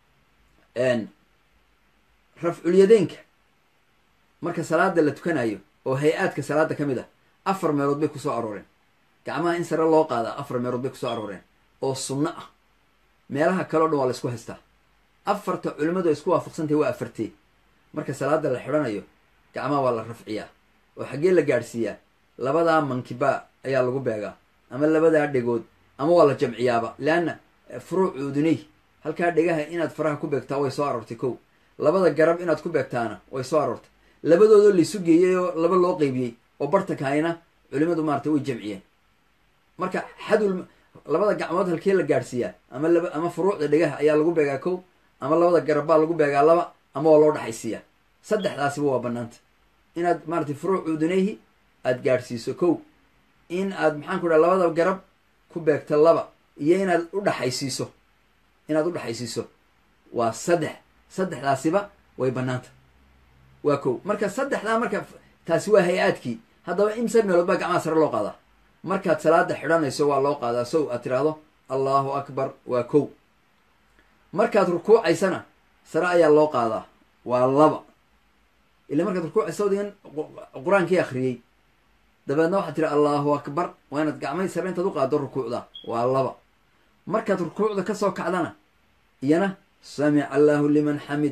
rafculyadeynka marka salaada la tukanayo oo hay-aadka salaada ka mid ah afar meelood bay kusoo arooreen gacmaha in sare loo qaadaa afar meelood bay kusoo arooreen oo sunno ah meelaha kale o dhan waa la isku haystaa afarta culimmadu ay isku waafaqsantahay waa afartee marka salaada la xidhanayo gacmaha waa la rafciyaa oo xaggee la gaadhsiiyaa labadaa mankiba ayaa lagu beegaa ama labadaa dhegood ama waa la jamciyaaba leanna furuuc uduney halkaa dhegaha inaad faraha ku beegtaa way soo aroortay kow labada garab inaad ku beegtaana way soo aroortay labadoodoo laysu geeyey oo laba loo qeybiyey oo bartankahayna culimadu maarata way jamciyeen marka xadul labada gacmood halkee la gaadhsiiyaa ama laba ama furuucda dhegaha ayaa lagu beegaa kow ama labada garab baa lagu beegaa laba ama waa loo dhaxaysiiyaa saddexdaasiba waa banaanta inaad maaratay furuuc uduneyhi aad gaadhsiiso kow in aad maxaan ku dhaha labada garab ku beegto laba iyo inaad u dhaxaysiiso inaad u dhaxaysiiso waa saddex saddexdaasiba way banaanta waa kow marka saddexdaa marka taasi waa hay-aadkii haddaba imse meelood baa gacmaha sare loo qaadaa markaad salaada xidhanayso waa loo qaadaa sow aad tiraahdo allahu akbar waa kow markaad rukuucaysana sare ayaa loo qaadaa waa laba ila markaad rukuucaysa odigan qur-aankii akhriyey dabeedna waxaad tiri allahu akbar waa inaad gacmay sare intaad u qaado rukuucda waa laba markaad rukuucda kasoo kacdana iyana samica allahu liman xamida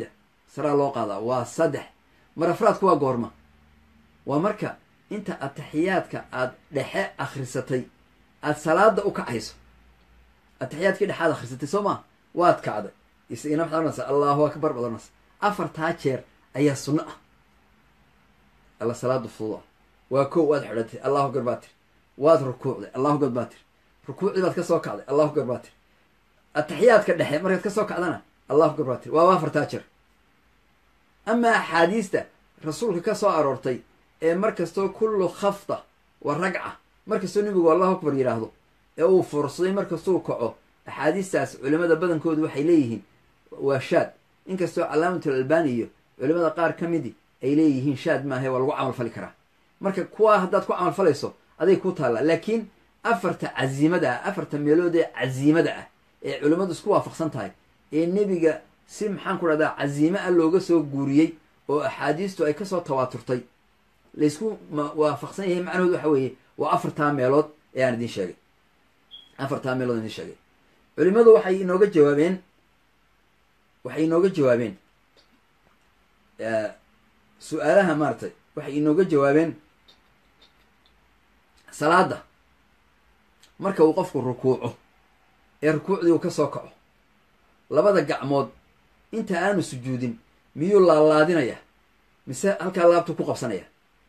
saraa loo qaadaa waa saddex mar afraadku waa goorma waa marka inta ataxiyaadka aad dhexe akhrisatay aada salaada u kacayso ataxiyaadkii dhexaad akhrisatay soo maa waad kacday isagana maxaad ohanaysaa allahu akbar baad ohanaysa afartaa jeer ayaa sunno ah alla salaada fududa waa kow waad xidhatay allahu akbar baa tiri waad rukuucday allahu akbar baa tiri rukuucdii baad ka soo kacday allahu akbar baa tiri ataxiyaadka dhexe markaad ka soo kacdana allahu akbar baa tiri waaba afartaa jeer amaa axaadiista rasuulka ka soo aroortay ee mar kastoo kullu khafda wa ragca mar kastoo nebigu allahu akbar yidhaahdo ee uu fursaday mar kastuu kaco axaadiistaas culimada badankoodu waxay leeyihiin waa shaad inkastoo calaamatul albani iyo culimada qaar ka midi ay leeyihiin shaad maahe waa lagu camal fali karaa marka kuwaa haddaad ku camal falayso aday ku taallaa laakiin afarta casiimada ah afarta meelood ee casiimada ah ee culimmadu isku waafaqsan tahay ee nebiga si maxaan ku dhahdaa casiime ah looga soo guuriyey oo axaadiistu ay kasoo tawaaturtay laysku waafaqsan yahay macnahood waxa weeye waa afartaa meelood ee aan idin sheegay afartaa meelood idin sheegay culimadu waxay inooga jawaabeen waxay inooga jawaabeen su-aalaha maaratay waxay inooga jawaabeen salaada marka uu qofku rukuuco ee rukuucdii uu ka soo kaco labada gacmood inta aanu sujuudin miyuu laalaadinaya mise halkaa laabtu ku qabsanaya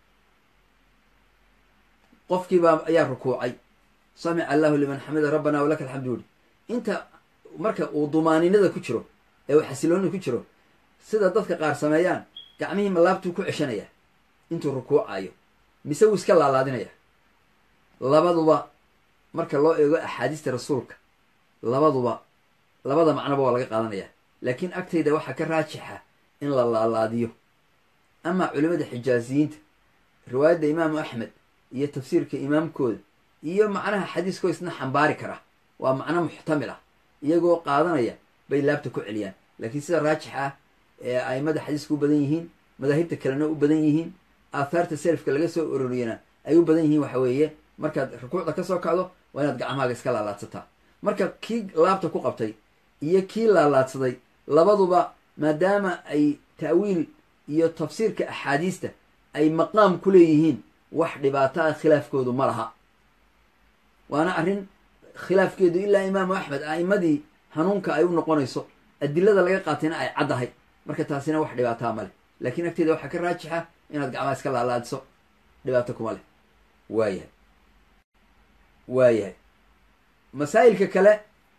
qofkiibaa ayaa rukuucay samica allahu liman xamida rabbana walaka alxamdu yuri inta marka uu dumaaninada ku jiro ee uu xasilooni ku jiro sida dadka qaar sameeyaan gacmihii ma laabtuu ku ceshanaya intuu rukuucayo mise wuu iska laalaadinaya labaduba marka loo eego axaadiista rasuulka labaduba labada macnoba waa laga qaadanaya laakiin agtayda waxaa ka raajixa in la laalaadiyo amaa culimada xijaaziyiinta riwaayadda imaamu axmed iyo tafsiirka imaamkooda iyo macnaha xadiiskoo isna xambaari kara waa macno muxtamil ah iyagoo qaadanaya bay laabta ku celiyaan laakiin sida raajix ah ee aimada xadiiska u badan yihiin madaahibta kalena u badan yihiin aathaarta selafka laga soo ororiyana ay u badan yihiin waxa weeye markaad rukuucda ka soo kacdo waa inaad gacmahaaga iska laalaadsataa marka kii laabta ku qabtay iyo kii laalaadsaday labaduba maadaama ay ta'wiil iyo tafsiirka axaadiista ay maqaam ku leeyihiin wax dhibaato ah khilaafkoodu ma laha waana arrin khilaafkeedu ilaa imaamu axmed a'imadii hanuunka ay u noqonayso adilada laga qaatayna ay caddahay marka taasina wax dhibaataa ma leh laakiin agteeda waxaa ka raajixa inaad gacmaha iska laalaadiso dhibaato kuma leh waayahay waayahay masaa'ilka kale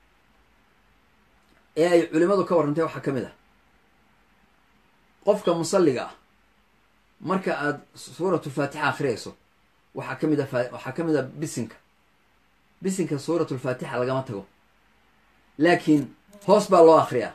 ee ay culimadu ka warrantay waxaa ka mid ah qofka musalliga ah marka aada suuratulfaatixa akhriyayso waxaa ka mid a waxaa ka mid a bisinka bisinka suuratulfaatixa lagama tago laakiin hoos baa loo akriyaa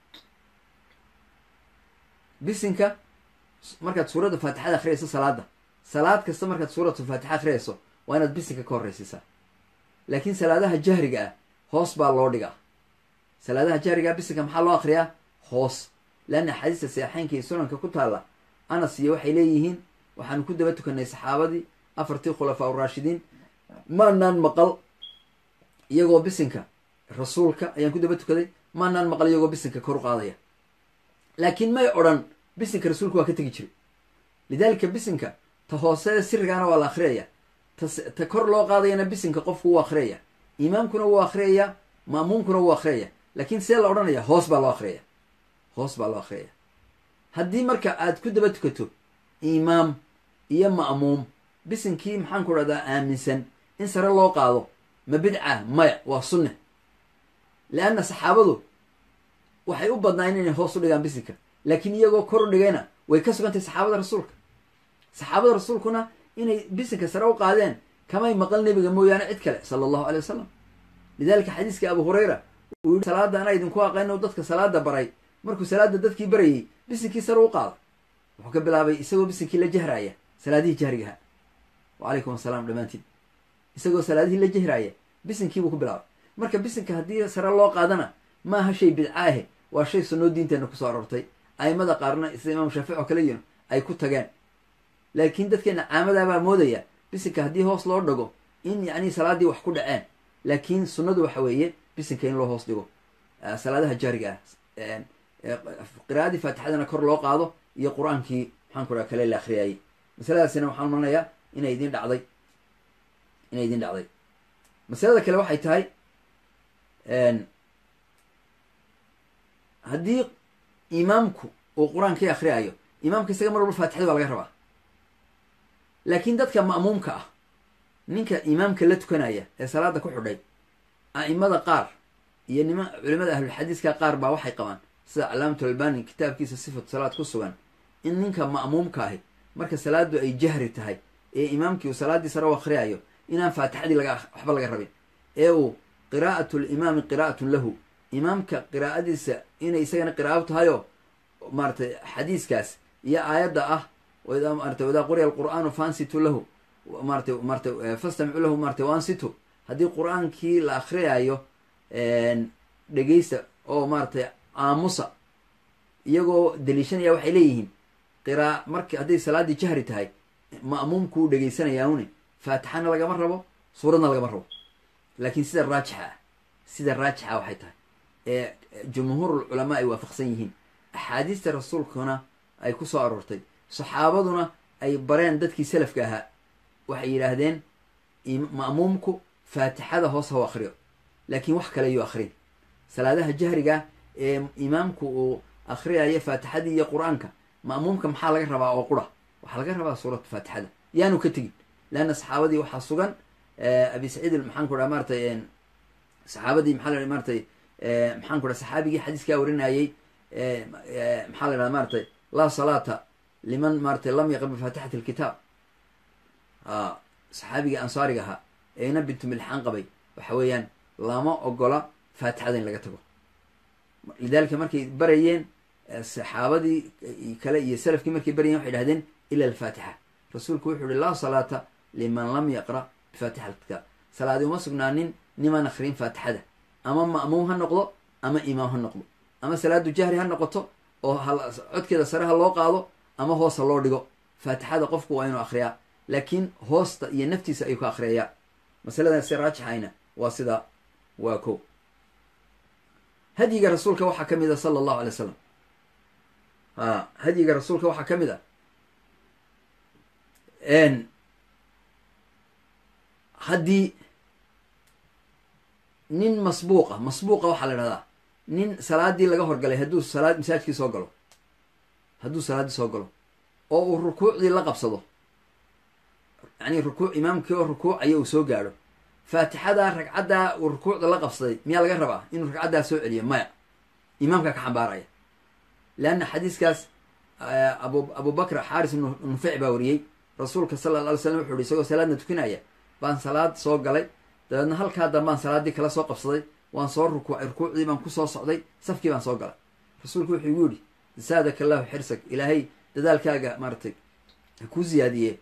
bisinka markaad suuradda faatixada akhriyayso salaada salaad kasta markaad suuratulfaatixa akhriyayso waa inaad bisinka ka horraysiisaa laakiin salaadaha jahriga ah hoos baa loo dhigaa salaadaha jahriga ah bisinka maxaa loo akriyaa hoos leanna axaadiista seexeynka iyo sunanka ku taalla anas iyo waxay leeyihiin waxaanu ku daba tukanay saxaabadii afartii khulafaa uraashidiin maanaan maqal iyagoo bisinka rasuulka ayaan ku daba tukaday maanaan maqal iyagoo bisinka kor u qaadaya laakiin may odhan bisinka rasuulka waa ka tegi jiray lidaalika bisinka ta hoose sirigaana waa la akhriyaya ta kor loo qaadayana bisinka qofku wuu akhriyaya imaamkuna wuu akhriyaya ma'muumkuna wuu akhriyaya laakiin see la odhanaya hoos baa loo akhriyaya hoos baa loo akhriyaya haddii marka aad ku daba tukato imaam iyo ma'muum bisinkii maxaan ku dhahdaa aaminsan in sare loo qaado ma bidca maya waa sunne leanna saxaabadu waxay u badnaayen inay hoos u dhigaan bisinka laakiin iyagoo kor u dhigayna way ka sugantay saxaabada rasuulka saxaabada rasuulkuna inay bisinka sare u qaadeen kamay maqal nebiga mooyaane cid kale sala allahu alay wasalam lidaalika xadiiska abu hurayra uu yihi salaada anaa idinku aqayno dadka salaada baray markuu salaada dadkii barayay bisinkii sare u qaada wuxuu ka bilaabay isagoo bisinkii la jahraaya salaadihii jahrigaha wacalaykum asalaam dhammaantiin isagoo salaadihii la jahraaya bisinkiibuu ku bilaabay marka bisinka haddii sare loo qaadana maaha shay bidca ahe waa shay sunnoo diinteenna kusoo aroortay aimada qaarna sida imaam shaafic oo kale yihin ay ku tageen laakiin dadkeena caamadaabaa moodaya bisinka haddii hoos loo dhago in yacni salaaddii wax ku dhaceen laakiin sunnadu waxa weeye bisinka in loo hoos dhigo salaadaha jaariga ah qiraa'adii faatixadana kor loo qaado iyo qur-aankii maxaan ku dhaha kale la akhriyayay masaladaasina waxaan umanayaa inay idin dhacday inay idin dhacday masalada kale waxay tahay haddii imaamku uu qur-aankii akhriyayo imaamka isaga mar walba faatixada baa laga rabaa laakiin dadka ma'muumka ah ninka imaamka la tukanaya ee salaada ku xidhay a'imada qaar iyo nima culimada ahlulxadiiska qaar baa waxay qabaan sida calaamatu albani kitaabkiisa sifatu salaad ku sugan in ninka ma'muumka ahi marka salaadu ay jahri tahay ee imaamkii uu salaaddii sare u akhriyayo inaan faatixadii laga waxba laga rabin ee uu qiraa'atu limaami qiraa'atun lahu imaamka qiraa'adiisa inay isagana qiraa'o tahayoo maaratay xadiiskaas iyo aayadda ah maarata wadaa quriya alqur'aanu fansitu lahu maratay maratay fastamicu lahu maratay wansitu haddii qur-aankii la akhriyayo dhegeysta oo maaratay aamusa iyagoo daliishanaya waxay leeyihiin qiraa marki hadday salaaddii jahri tahay ma'muumkuu dhegeysanaya une faatixana lagama rabo suuradna lagama rabo laakiin sida raajixa ah sida raajixa waxay tahay ee jumhuurul culamaa ay waafaqsan yihiin axaadiista rasuulkuna ay ku soo aroortay saxaabaduna ay bareen dadkii salafka ahaa waxay yidhaahdeen ma'muumku faatixada hoos ha u akhriyo laakiin wax kale yuu akhrin salaadaha jahriga ee imaamku uu akhriyayo faatixadii iyo qur-aanka ma'muumka maxaa laga rabaa oo qura waxaa laga rabaa suuratu faatixada yaanu ka tegin leanna saxaabadii waxaa sugan abi saciid maxaan ku dhaha maaratay saxaabadii maxaa la maaratay maxaan ku dhaha saxaabigii xadiiskaa warinayey maxaa la dhaha maaratay laa salaata liman maaratay lam yaqra bifaatixati alkitaab saxaabigii ansaariga ahaa eena bintu milxaan qabay waxa weeyaan lama ogola faatixada in laga tago lidalika markay barayeen saxaabadii kale iyo salafkii markay barayeen waxay dhahdeen ila alfaatixa rasuulku wuxuu uhi laa salaata liman lam yaqra bifaatixati alkitaab salaadi uma sugnaanin nimaan akhriin faatixada ama ma'muum ha noqdo ama imaam ha noqdo ama salaadu jahri ha noqoto oo codkeeda sare ha loo qaado ama hoos ha loo dhigo faatixada qofku waa inuu akhriyaa laakiin hoosta iyo naftiisa ayuu ka akhriyayaa masaladaasi raajixayna waa sidaa waa ko hadyiga rasuulka waxaa ka mid a sala allahu alay slam a hadyiga rasuulka waxaa ka mid a haddii nin masbuuqa masbuuqa waxaa la dhahdaa nin salaadii laga horgalay hadduu salaad masaajkii soo galo hadduu salaaddii soo galo oo uu rukuucdii la qabsado yani rukuuc imaamkii oo rukuucaya uu soo gaadho faatixada ragcaddaa uu rukuucda la qabsaday miyaa laga rabaa inuu ragcaddaa soo celiyo maya imaamkaa ka xambaaraya leanna xadiiskaas abu abubakr xaaris ibnu nufeyc baa wariyey rasuulka sala alla alay slam wuxu uhi isagoo salaadna tukanaya baan salaad soo galay dabeedna halkaa dambaan salaaddii kala soo qabsaday waan soo rukuucay rukuucdii baan kusoo socday safkii baan soo galay rasuulku wuxuu igu yidhi zaadaka allahu xirsag ilaahay dadaalkaaga maaratay ha kuu siyaadiye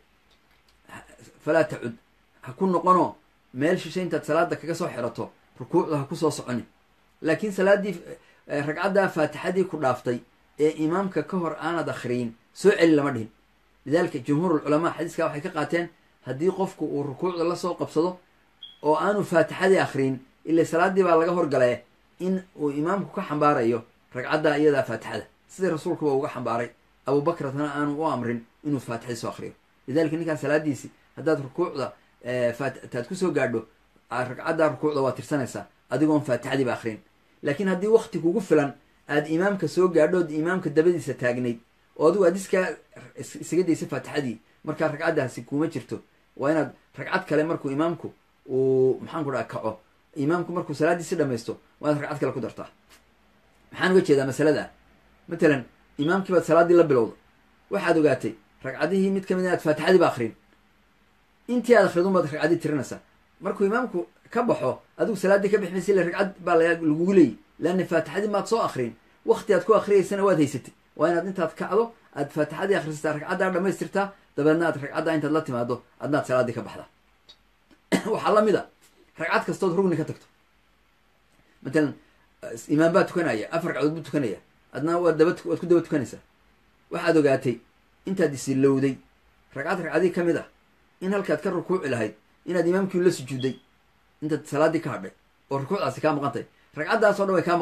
falaa tacud ha ku noqonoo meel shishay intaad salaada kaga soo xirato rukuucda ha kusoo soconin laakiin salaaddii ragcaddaa faatixadii ku dhaaftay ee imaamka ka hor aanad akhriyin soo celi lama dhihin lidalika jumhuurulculamaa xadiiskaa waxay ka qaateen haddii qofku uu rukuucda lasoo qabsado oo aanu faatixadii akhriyin ila salaaddii baa laga horgalaye in uu imaamku ka xambaarayo ragcaddaa iyadaa faatixada sidii rasuulkuba uga xambaaray abubakratana aanu u amrin inuu faatixadii soo akhriyo lidalika ninkaan salaadiisi haddaad rukuucda taad kusoo gaadho ragcaddaa rukuucda waa tirsanaysaa adigoon faatixadiiba akhrin laakiin haddii wakti kugu filan aad imaamka soo gaadhood imaamka dabadiisa taagnayd oo adigu aad iskaa isaga daysa faatixadii markaa ragcaddaasi kuma jirto waa inaad ragcad kale markuu imaamku uu maxaan ku dhaha kaco imaamku markuu salaaddiisi dhamaysto waa inaad ragcad kale ku dartaa maxaan uga jeedaa masalada matalan imaamkii baad salaaddii la bilowda waxaad ogaatay ragcadihii mid ka mid inaad faatixadiiba akrin intii aad akridun baad ragcaddii tirinaysaa markuu imaamku ka baxo adigu salaaddii ka bixi maysa illa ragcad baa lagugu leeyi leanna faatixadii maad soo akrin wakti aad ku akriyaysana waad haysatay waa inaad intaad kacdo aad faatixadii akhrisataa ragcaddaa dhamaystirtaa dabeedna aad ragcaddaa intaad la timaado adnaad salaaddii ka baxdaa waxaa la mid a ragcad kastood rugni ka tagto matalan imaam baa tukanaya afar ragcadood buu tukanaya adna waad daba waad ku daba tukanaysaa waxaad ogaatay intaad isilowday ragcad ragcadii ka mid ah in halkaad ka rukuuci lahayd inaad imaamkii la sujuuday intaad salaaddii ka hadhay oo rukuucdaasi kaa maqantay ragcaddaasoo dhan way kaa maqantay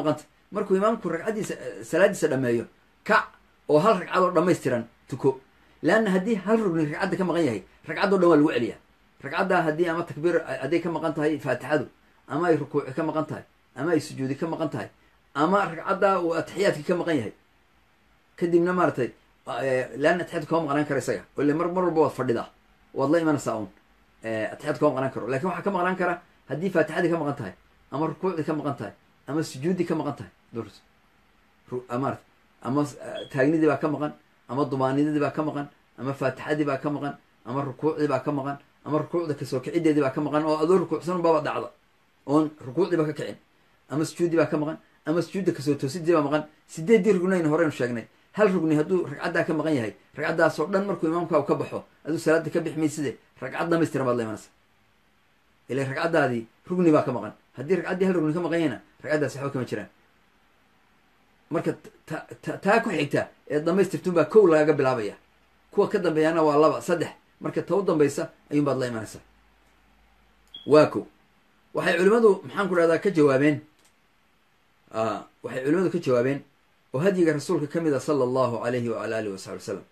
markuu imaamku ragcaddiisa salaaddiisa dhameeyo kac oo hal ragcadoo dhammaystiran tuko leanna haddii hal rugni ragcadda ka maqan yahay ragcaddoo dhan waa lagu celiyaa ragcaddaa haddii ama takbiir hadday ka maqan tahay faatixadu ama ay rukuuci ka maqan tahay ama ay sujuudi ka maqan tahay ama ragcaddaa uu atixiyaadkii ka maqan yahay kadibna maaratay leanna atixiyadku kama maqnaan karo isaga o ile mar mar walba waad fadhidaa waad la imanaysaa un atixiyadku kama maqnaan karo lakin waxaa ka maqnaan kara haddii faatixadii ka maqan tahay ama rukuucdii ka maqan tahay ama sujuuddii ka maqan tahay maarata ama taagnidii baa ka maqan ama dumaanidadii baa ka maqan ama faatixadii baa ka maqan ama rukuucdii baa ka maqan ama rukuucda kasoo kicideedii baa ka maqan oo adoo rukuucsan baaba dhacda oon rukuucdii ba ka kicin ama sujuuddii baa ka maqan ama sujuudda kasoo toosidii baa maqan sideeddii rugnayn horeynu sheegnay hal rugni hadduu ragcaddaa ka maqan yahay ragcaddaasoo dhan markuu imaamkaagu ka baxo aduu salaada ka bix mayside ragcad dhamaystiran baad la imanaysa ila ragcaddaadii rugni baa ka maqan haddii ragcaddii hal rugni ka maqan yahayna ragcaddaasi waxba kama jiraan marka taa ku xigta ee dhamaystirtun baa kow lagaga bilaabaya kuwa ka dambeeyana waa laba saddex marka ta u dambaysa ayuun baad la imanaysaa waa kow waxay culimmadu maxaan ku dhahdaa ka jawaabeen waxay culimmadu ka jawaabeen oo hadyiga rasuulka ka mid a sala allahu alayhi waala alihi wasaxbi wasalam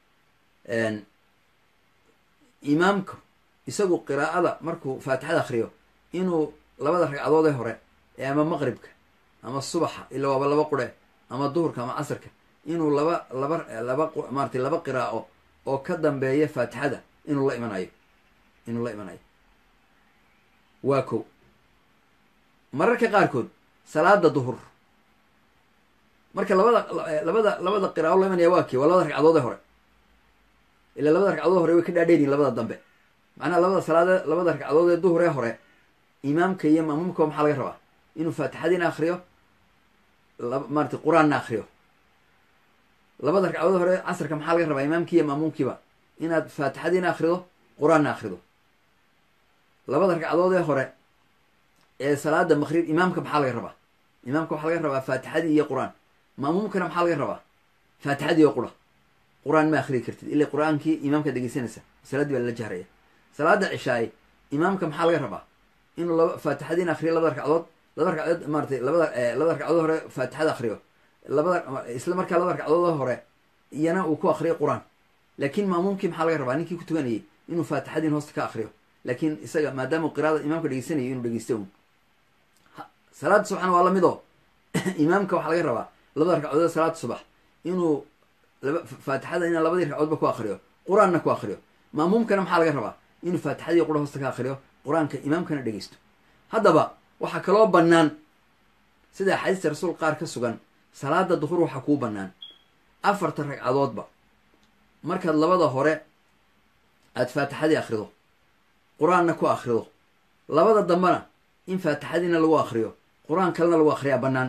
imaamku isagu qiraa'ada markuu faatixada akriyo inuu labada ragcadood ee hore ee ama maqribka ama subaxa ila waaba laba qure ama duhurka ama casarka inuu laba laba laba maaratay laba qiraa'o oo ka dambeeya faatixada inuu la imanayo inuu la imanayo waa kow mararka qaarkood salaada duhur marka labada labada labada qiraao la imanaya waa kii waa labada ragcadood ee hore ila labada ragcadood hore way ka dhaadheeriyin labada dambe macnaha labada salaade labada ragcadood ee duhur ee hore imaamka iyo maamuumka maxaa laga rabaa inuu faatixadiina akriyo maarata qur-aanna akriyo labada ragcadood hore casarka maxaa laga rabaa imaamkii iyo maamuumkiiba inaad faatixadiina akrido qur-aanna akrido labada ragcadood ee hore ee salaada maqrib imaamka maxaa laga rabaa imaamka waxaa laga rabaa faatixadii iyo qur-aan maamuumkana maxaa laga rabaa faatixadii oo qura qur-aan ma akriyi kartid ila qur-aankii imaamka dhegeysanaysa salaadii baa lala jahraya salaada cishaaye imaamka maxaa laga rabaa inuu laba faatixadiina akriyo labada ragcadood laba ragcadood maaratay labada labada ragcadood hore faatixada akriyo labada isla markaa labada ragcadood hore iyana uu ku akriyo qur-aan laakiin maamuumkii maxaa laga rabaa ninkii ku tukanayay inuu faatixadiin hoosta ka akriyo laakiin isaga maadaama qiraada imaamka dhegeysanayo inuu dhegeysta un salaada subaxna waa lamid oo imaamka waxaa laga rabaa labada ragcadood salaada subax inuu laba faatixada ina labadii ragcadoodba ku akriyo qur-aanna ku akriyo maamuumkana maxaa laga rabaa inuu faatixadii qura hoosta ka akriyo qur-aanka imaamkana dhegeysto haddaba waxaa kaloo bannaan sida axaadiista rasuul qaar ka sugan salaada duhur waxaa kuu bannaan afarta ragcadoodba markaad labada hore aada faatixadii akrido qur-aanna ku akrido labada dambena in faatixadiina lagu akriyo qur-aan kalena lagu akriyaa bannaan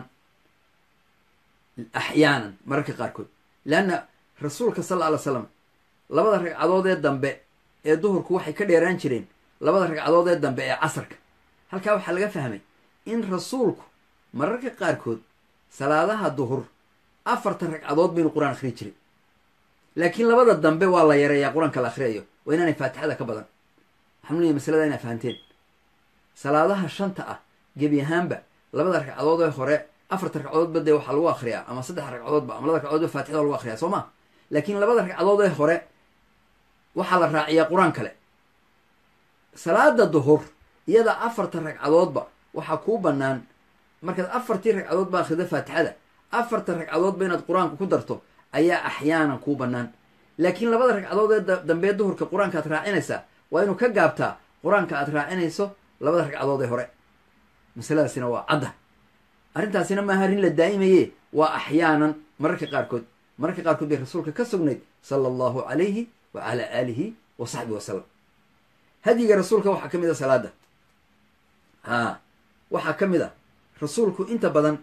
axyaanan mararka qaarkood leanna rasuulka sal alla ly slam labada ragcadood ee dambe ee duhurku waxay ka dheeraan jireen labada ragcadood ee dambe ee casarka halkaa waxaa laga fahmay in rasuulku mararka qaarkood salaadaha duhur afartan ragcadood baynu qur-aan akhriyi jiray laakiin labada dambe waa la yareeyaa qur-aanka la akhriyayo waa inaanay faatixada ka badan waxaan leeyahy masalada inaa fahanteen salaadaha shanta ah gebi ahaanba labada ragcadood ee hore afarta ragcadoodba dee waxaa lagu akriyaa ama saddex ragcadoodba ama labada ragcadoodba faatixada lagu akriyaa soo ma laakiin labada ragcadood ee hore waxaa la raaciyaa qur-aan kale salaada duhur iyada afarta ragcadoodba waxaa kuu bannaan markaad afartii ragcadood ba akrida faatixada afarta ragcadoodba inaad qur-aanka ku darto ayaa axyaanan kuu bannaan laakiin labada ragcadood ee dambee duhurka qur-aanka aad raacinaysaa waa inuu ka gaabtaa qur-aanka aad raacinayso labada ragcadood ee hore masaladaasina waa cadda arrintaasina maaha arrin la daa'imaye waa axyaanan mararka qaarkood mararka qaarkood bay rasuulka ka sugnayd sala allahu calayhi wa calaa aalihi wa saxbi wasalam hadyiga rasuulka waxaa ka mid a salaada a waxaa ka mid a rasuulku inta badan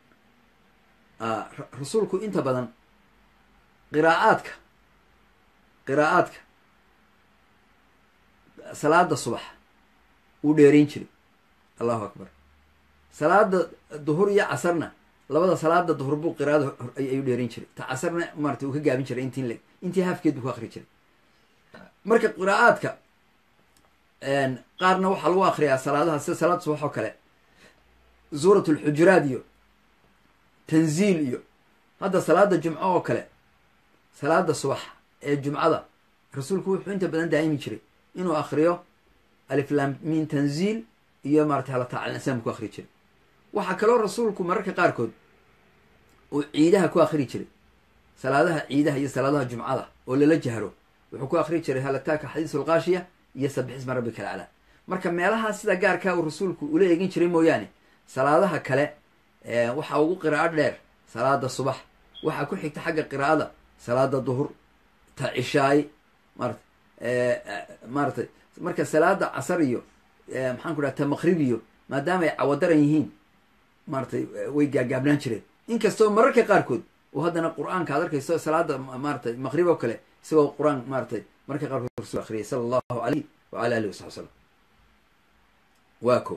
rasuulku inta badan qiraa'aadka qiraa'aadka salaada subax uu dheerayn jiray allahu akbar salaada duhur iyo casarna labada salaada duhur buu qiraada ayuu dheerayn jiray ta casarna maarata uu ka gaabin jiray intii le intii haafkeed buu ku akri jiray marka qiraa'aadka qaarna waxaa lagu akriyaa salaadaha sida salaada subax oo kale suurat lxujuraat iyo tanziil iyo hadda salaada jumco oo kale salaada subax ee jumcada rasuulku wuxuu inta badan daa'imi jiray inuu akriyo aliflamin tanziil iyo maratay halataacalinsan ku akri jiray waxaa kaloo rasuulku mararka qaarkood uu ciidaha ku akri jiray salaadaha ciidaha iyo salaadaha jumcada oo lala jahro wuxuu ku akri jiray halataaka xadiisulkaashiya iyo sabixisma rabbika alcalaa marka meelahaa sida gaarkaa uu rasuulku ula eegin jiray mooyaane salaadaha kale waxaa ugu qiraa'o dheer salaada subax waxaa ku xigta xagga qiraa'ada salaada duhur ta cishaay maarata maaratay marka salaada casar iyo maxaan ku dhaha ta maqrib iyo maadaama ay cawadaran yihiin maaratay way gaagaabnaan jireen inkastoo mararka qaarkood oo haddana qur-aanka ad arkayso salaada maaratay maqrib oo kale isagoo qur-aan maaratay mararka qaarkood rasul akriyay sala allahu alayh waala alihi wasaxbi salam waa ko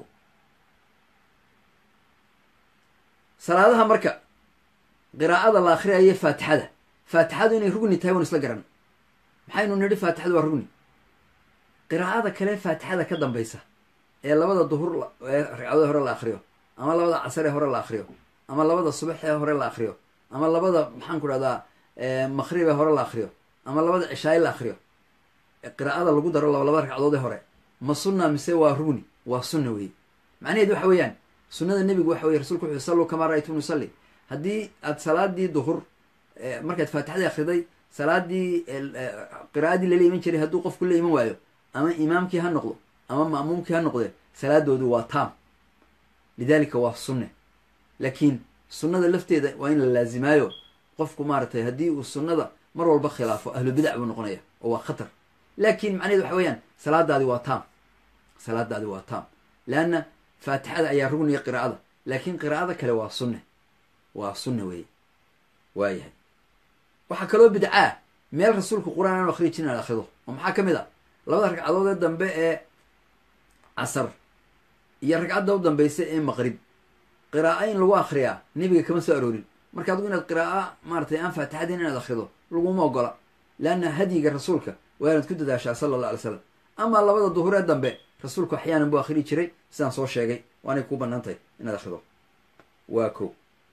salaadaha marka qiraa'ada la akhriyayo faatixada faatixadu inay rugni tahay wan isla garan maxaynu nidhi faatixadu waa rugni qiraa'ada kale faatixada ka dambaysa ee labada duhur ee ragcadada hore la akriyo ama labada casar ee hore la akriyo ama labada subax ee hore la akriyo ama labada maxaan ku dhahdaa maqrib ee hore la akriyo ama labada cishaaye la akriyo qiraa'ada lagu daro laba laba ragcadood ee hore ma sunna mise waa rugni waa sunna weeye macnaheed waxa weeyaan sunnada nebigu waxa weye rasulku wuxu salluu kamaa ra'aytum nusalli haddii aad salaadii duhur markaad faatixadii akriday salaadii qiraa'adii lala iman jiray hadduu qofku la iman waayo ama imaamkii ha noqdo ama ma'muumkii ha noqde salaadoodu waa taam lidalika waa sunne laakiin sunnada lafteeda waa in la laazimaayo qofku maaratay haddii uu sunnada mar walba khilaafo ahlu bidac buu noqonaya oo waa khatar laakiin macnaheed waxa weeyaan salaadaadi waa taam salaadaadi waa taam leanna faatixada ayaa rugniya qiraa'ada laakiin qiraa'ada kale waa sunne waa sunne weeye waayahay waxaa kaloo bidcaa meel rasuulku qur-aan aanu akriyi jirin aad akrido oo maxaa ka mid a labada ragcadood ee dambe ee casar iyo ragcadda u dambaysa ee maqrib qira'a in lagu akriyaa nebiga kama soo aroorin marka adigu inaad qira'a maaratay aan faatixadin inaad akrido laguma ogola leanna hadyiga rasuulka waa inaad ku dadaashaa sala allah alay slam amaa labada duhur ee dambe rasuulku axyaanan buu akhrii jiray sidaan soo sheegay waanay kuu bannaan tahay inaad akrido waa ko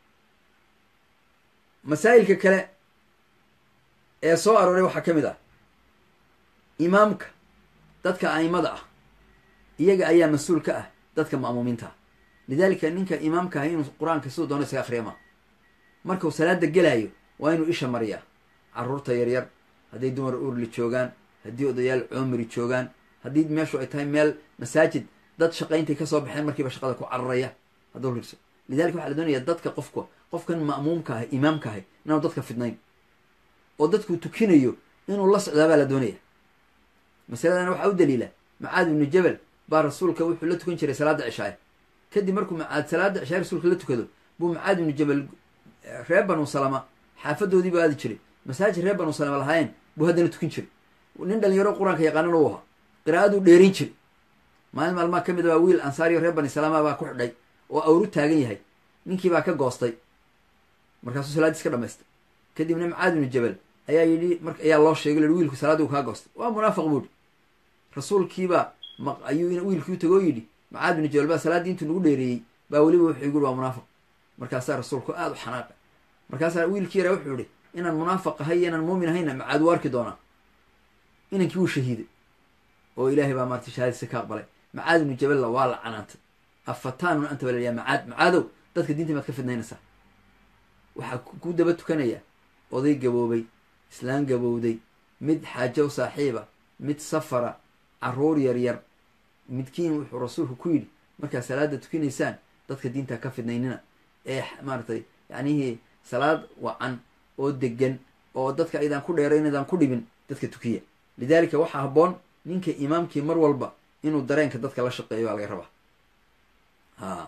masaa'ilka kale ee soo arooray waxaa ka mid ah imaamka dadka a'imada ah iyaga ayaa mas-uul ka ah dadka ma'muumiinta ah lidaalika ninka imaamka ah inuu qur-aanka siduu doono isaga akhriya maa markuu salaada gelaayo waa inuu isha mariyaa carruurta yaryar hadday dumar urli joogaan haddii odayaal coomiri joogaan haddii meeshu ay tahay meel masaajid dad shaqayntay kasoo baxeen markiiba shaqada ku cararaya hadduu rigso lidalika waxaa la doonaya dadka qofka qofkan ma'muumka ahay imaamka ahay inaanu dadka fidnayn oo dadku tukinayo inuu la socdaa baa la doonaya masaladana waxaa u daliila macaad ibnu jabal baa rasuulka wuxuu la tukan jiray salaada cishaaye kadib markuu macaad salaada cishaay rasuulka la tukado buu macaad ibnu jabal reer banu salama xaafadoodii buu aadi jiray masaajid reer banu salama lahaayeen buu haddana tukin jiray nin dhalinyaro qur-aanka yaqaanan u ahaa qiraa'aduu dheerin jiray maalin maalmaa ka mid a baa wiil ansaariyo reer bani salaama baa ku xidhay oo awru taagan yahay ninkii baa ka goostay markaasuu salaadiis ka dhamaystay kadibna macaad ibnu jabal ayaa yidhi mar ayaa loo sheegay lahi wiilku salaadii u kaa goostay waa munaafiq buuhi rasuulkiibaa ayuu wiilkii u tago oo yidhi macaad ibnu jabal baa salaaddii intuu nagu dheereeyey baa weliba wuxuu igu waa munaafiq markaasaa rasuulku aada u xanaaqay markaasaa wiilkii yaraa wuxuu yihi inaan munaafiq ahay iyo inaan muumin ahayna macaad u arki doonaa inankii wuu shahiiday oo ilaahay baa maarata shahaadisa ka aqbalay macaad ibnu jaballa waa la canaantay afataanun anta baa laliyaa macaad macaadow dadka diinta maad ka fidnaynaysaa waxaa ku daba tukanaya oday gaboobay islaan gabowday mid xaajo u saaxiiba mid safara carruur yaryar midkiin wuxuu rasuulku ku yidhi markaad salaada tukinaysaan dadka diinta ka fidnaynina ee maaratay yacnihii salaad wacan oo degan oo dadka aydaan ku dheerayn aydaan ku dhibin dadka tukiya lidaalika waxaa habboon ninka imaamkii mar walba inuu dareenka dadka la shaqeeyo baa laga rabaa ha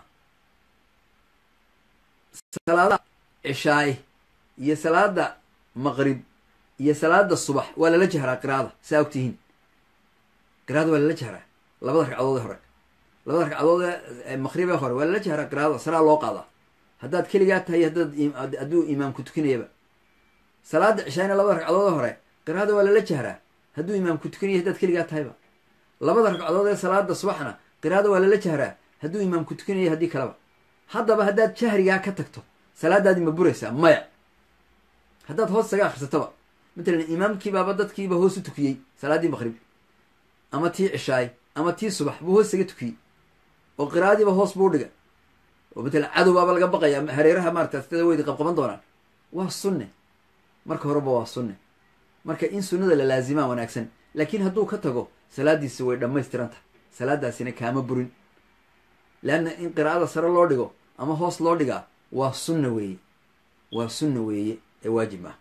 salaada cishaaye iyo salaada maqrib iyo salaada subax waa lala jahraa qiraada saa ogtihiin qiraada waa lala jahraa labada ragcadood ee hore labada ragcadood ee maqrib ee hore waa lala jahraa qiraada saraa loo qaadaa haddaad keligaa tahay haddaad hadduu imaamku tukinayaba salaada cishaayna labada ragcadood ee hore qiraada waa lala jahraa hadduu imaamku tukanaya haddaad keligaa tahayba labada ragcadood ee salaada subaxna qiraada waa lala jahraa hadduu imaamku tukanaya haddii kaleba haddaba haddaad jahrigaa ka tagto salaadaadii ma buraysaa maya haddaad hoos isaga akhrisatoba matalan imaamkiibaaba dadkiiba hoos u tukiyey salaaddii maqrib ama tii cishaay ama tii subax buu hoos isaga tukiyey oo qiraa'adiiba hoos buu dhiga oo matalan cadowbaaba laga baqaya hareeraha maarata sitada weydi qabqaban doonaan waa sunne marka horeba waa sunne marka in sunnada la laazimaa wanaagsan laakiin hadduu ka tago salaadiisi way dhammaystiran tahay salaadaasina kaama burin leanna in qiraa'ada sare loo dhigo ama hoos loo dhigaa waa sunna weeye waa sunna weeye ee waajib ah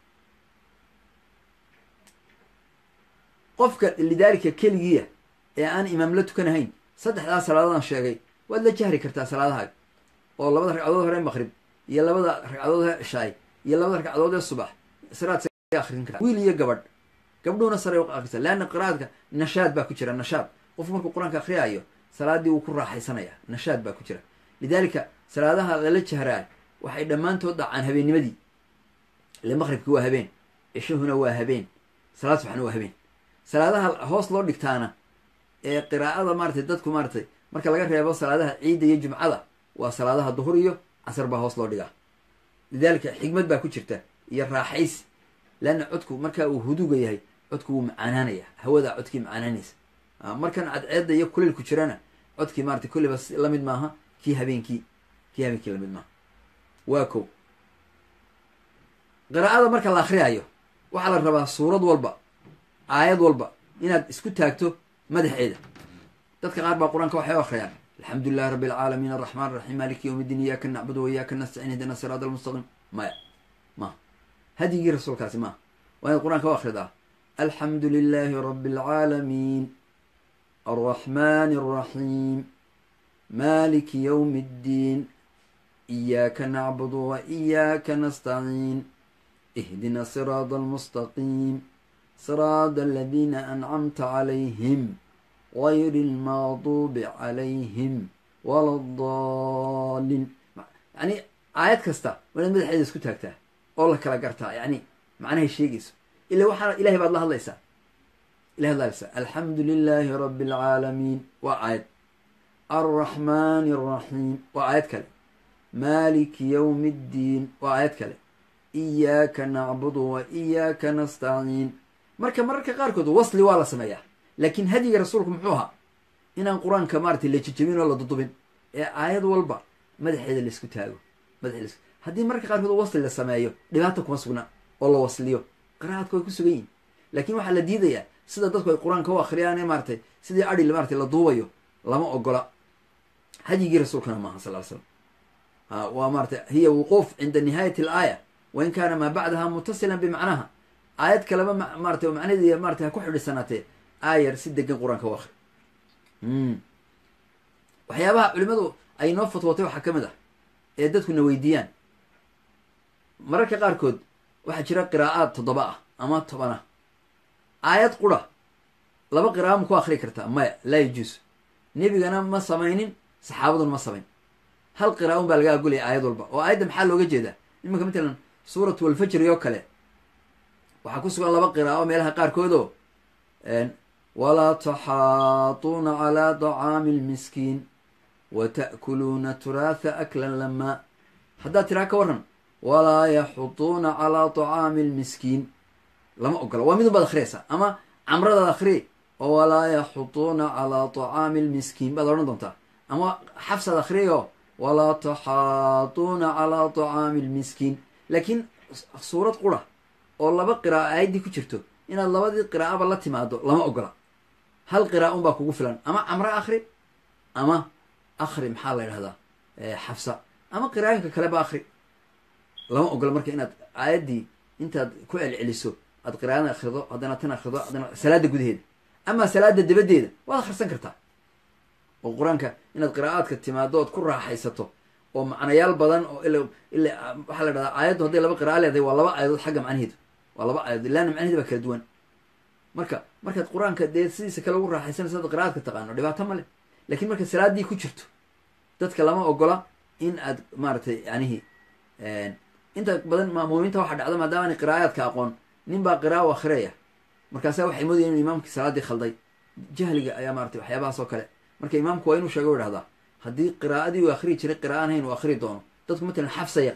qofka lidaalika keligiya ee aan imaam la tukanahayn saddexdaa salaadoodaan sheegay waad la jahri kartaa salaadahaga oo labada ragcadood hore maqrib iyo labada ragcadood hore cishaay iyo labada ragcadood ee subax saraad akrin kartaa wiil iyo gabadh gabdhuhuna sare u akrisa leanna qiraa'adka nashaad baa ku jira nashaad qofku markuu qur-aanka akhriyaayo salaadii wuu ku raaxaysanaya nashaad baa ku jira lidaalika salaadaha lala jahraa waxay dhammaantood dhacaan habeennimadii ile maqribki waa habeen cishahuna waa habeen salaad subaxna waa habeen salaadaha hoos loo dhigtaana ee qiraa'ada maaratay dadku maaratay marka laga reebo salaadaha ciidda iyo jumcada waa salaadaha duhur iyo casar baa hoos loo dhigaa lidaalika xigmad baa ku jirta iyo raaxaysi leanna codku marka uu huduga yahay codku wuu macaanaanaya hawada codkii macaanaanaysa markan cadceedda iyo kuleylku jirana codkii maratay kulliba lamid maaha kii habeenkii kii habeenkii lamid maaha waa ko qiraa'ada marka la akriyaayo waxaa la rabaa suurad walba aayad walba inaad isku taagto madaxeeda dadka qaar baa qur-aanka waxay u akriyaan alxamdu lilahi rabbi alcaalamiin araxmaan araxiim maaliki yowm iddiin iyaaka nacbudu wa iyaaka nastaciin ihdina siraat almustaqiim maya maha hadyigii rasuulkaasi maaha waa inaad qur-aanka u akridaa alxamdu lilaahi rabbi alcaalamiin alraxmaani alraxiim maaliki yowmi iddiin iyaaka nacbudu wa iyaaka nastaciin ihdina siraada almustaqiim siraada aladiina ancamta calayhim gayri almaqduubi calayhim wala adaalin yacni aayad kasta waa inaad madaxeeda isku taagtaa oo la kala gartaa yacni macnahay sheegayso ila waxaa ilahay baad la hadlaysaa ilahay ad la hadlaysaa alxamdu lilaahi rabbi alcaalamiin waa aayad alraxmaani alraxiim waa aayad kale maaliki yowmi iddiin waa aayad kale iyaaka nacbudu wa iyaaka nastaciin marka mararka qaarkood wasli waa la sameeyaa laakiin hadyiga rasuulku muxuu ahaa inaan qur-aanka maaratay la jejebin oo la dudubin ee aayad walba madaxeeda laisku taago madaxeeda lasku haddii mararka qaarkood wasli la sameeyo dhibaata kuma sugna oo la wasliyo qiraa'adku way ku sugan yihin laakiin waxaa la diidayaa sida dadku ay qur-aanka u akhriyaan ee maaratay sidii adhi maaratay la duubayo lama ogola hadyigii rasuulkana maaha sal l slam waa maratay hiya wuquuf cinda nihaayati alaaya wain kaana maa bacdaha mutasilan bimacnaha aayad kaleba maratay macnaheedi maratay ha ku xidhisanaatee aayar si degan qur-aanka u akri waxyaabaha culimadu ay noo fatwootay waxaa ka mid ah ee dadkuna weydiiyaan mararka qaarkood waxaa jira qiraa'aad toddoba ah ama toban ah aayad qura laba qira'a ma ku akri kartaa maya laa yajuus nebigana ma samaynin saxaabaduna ma samayn hal qira'a un baa laga agolaya aayad walba oo aayadda maxaa looga jeedaa imanka matalan suuratu alfajri oo kale waxaa ku sugan laba qiraa'o meelaha qaarkoodoo walaa taxaatuuna calaa dacaami lmiskiin wa ta'kuluuna turaatha aklan lamaa haddaad tiraa ka warran walaa yaxuduuna calaa dacaami lmiskiin lama ogola waa midun baad akhriyaysaa ama camradaad akhri oo walaa yaxuduuna calaa dacaami lmiskiin baad odhan doontaa ama xafsaad akhriyo walaa taxaatuuna calaa dacaami lmiskiin laakiin suurad qura oo laba qiraa'o aayaddii ku jirto inaad labadii qiraa'aba la timaado lama ogola hal qira'a un baa kugu filan ama camro akhri ama akhri maxaa la yidhahdaa xafsa ama qiraa'inka kaleba akhri lama ogola marka inaad aayaddii intaad ku celceliso aad qiraa'adan akhrido haddana tan akhrido haddana salaada gudaheeda ama salaada dabadeeda waad akhrisan kartaa oo qur-aanka inaad qiraa'aadka timaado ood ku raaxaysato oo macnayaal badan oo ila ila waxaa la dhahdaa aayaddu hadday laba qira'a leedahay waa laba aayadood xagga macnaheedu waa laba aayadood ilaana macnaheeda baa kala duwan marka markaad qur-aanka dee sidiisa kale ugu raaxaysanaysa ad qiraa'adka taqaano dhibaato ma leh lakiin markaad salaaddii ku jirto dadka lama ogola in aad maaragtay yanihi inta badan maamuumiinta waxaa dhacda maadaama ana qiraa'aadka aqoon nin baa qira'a u akhriyaya markaasa waxay moodaya inu imaamkii salaaddii khalday jahliga ayaa maratay waxyaabahaas oo kale marka imaamku waa inuu sheega u idhahdaa haddii qiraa'adii uu akhriyi jiray qira'aan hayn uu akhri doono dadku matalan xafsa yaqaana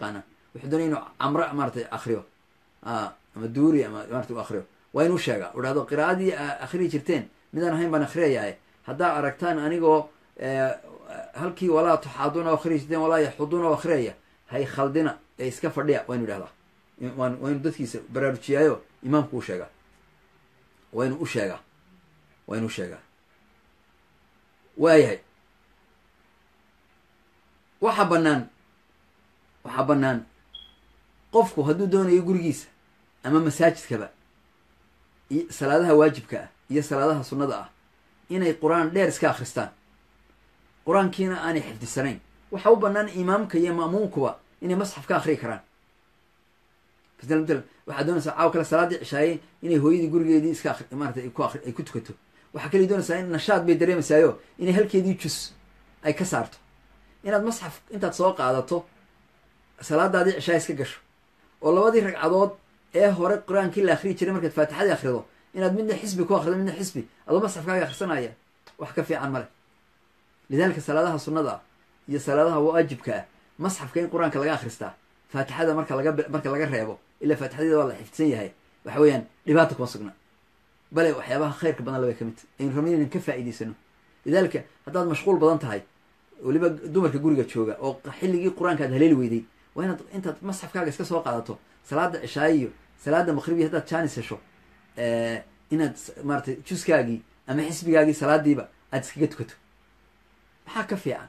wuxuu doonaya inuu camre maaratay akriyo ama duuri ama marata u akriyo waa inuu sheegaa u dhahdo qiraa'adii akhriyi jirteen midaan ahayn baan akhriyayahay haddaa aragtaan anigoo halkii walaa tuxaaduna akhriyi jirteen walaa yaxuduuna akhriyaya hay khaldina ee iska fadhiya waa inu idhahdaa waa inu dadkiisa baraarujiyaayo imaamku u sheegaa waa inuu u sheegaa waa inuu sheegaa waayahay waxaa bannaan waxaa bannaan qofku hadduu doonayo gurigiisa ama masaajidkaba iyo salaadaha waajibka ah iyo salaadaha sunnada ah inay qur-aan dheer iska akhristaan qur-aankiina aanay xifdisanayn waxaa u bannaan imaamka iyo ma'muumkuba inay masxaf ka akhriyi karaan ml waxaad doonaysaa caawa kale salaaddii cishaaye inay hooyadii gurigeedii iska a maarata ay ku ari ay ku tukato waxaa kaliya doonaysaa in nashaad bay dareemaysaayo inay halkeedii jus ay ka saarto inaad masxaf intaad soo qaadato salaadaadii cishaa iska gasho oo labadii ragcadood ee hore qur-aankii la akhriyi jiray markaad faatixadii akhrido inaad midna xisbi ku akhrido midna xisbi adoo masxafkaaga akhrisanaya wax ka fiican male lidaalika salaadaha sunnada ah iyo salaadaha waajibka ah masxafka in qur-aanka laga akhristaa faatixada marka laga marka laga reebo ilaa faatixadeeda waa la xifdsan yahay waxa weeyaan dhibaata kuma sugna bale waxyaabaha khayrka badan labay ka mid tahy aynu rabna inaan ka faa'iidaysano lidaalika haddaad mashquul badan tahay weliba dumarka guriga jooga oo xilligii qur-aanka aad haleeli weyday waa inaad intaad masxafkaaga iska soo qaadato salaada cishaaye iyo salaada maqribiya haddaad jaanis hesho inaad maaratay juskaagii ama xisbigaagii salaadiiba aad iskaga tukato maxaa ka fiican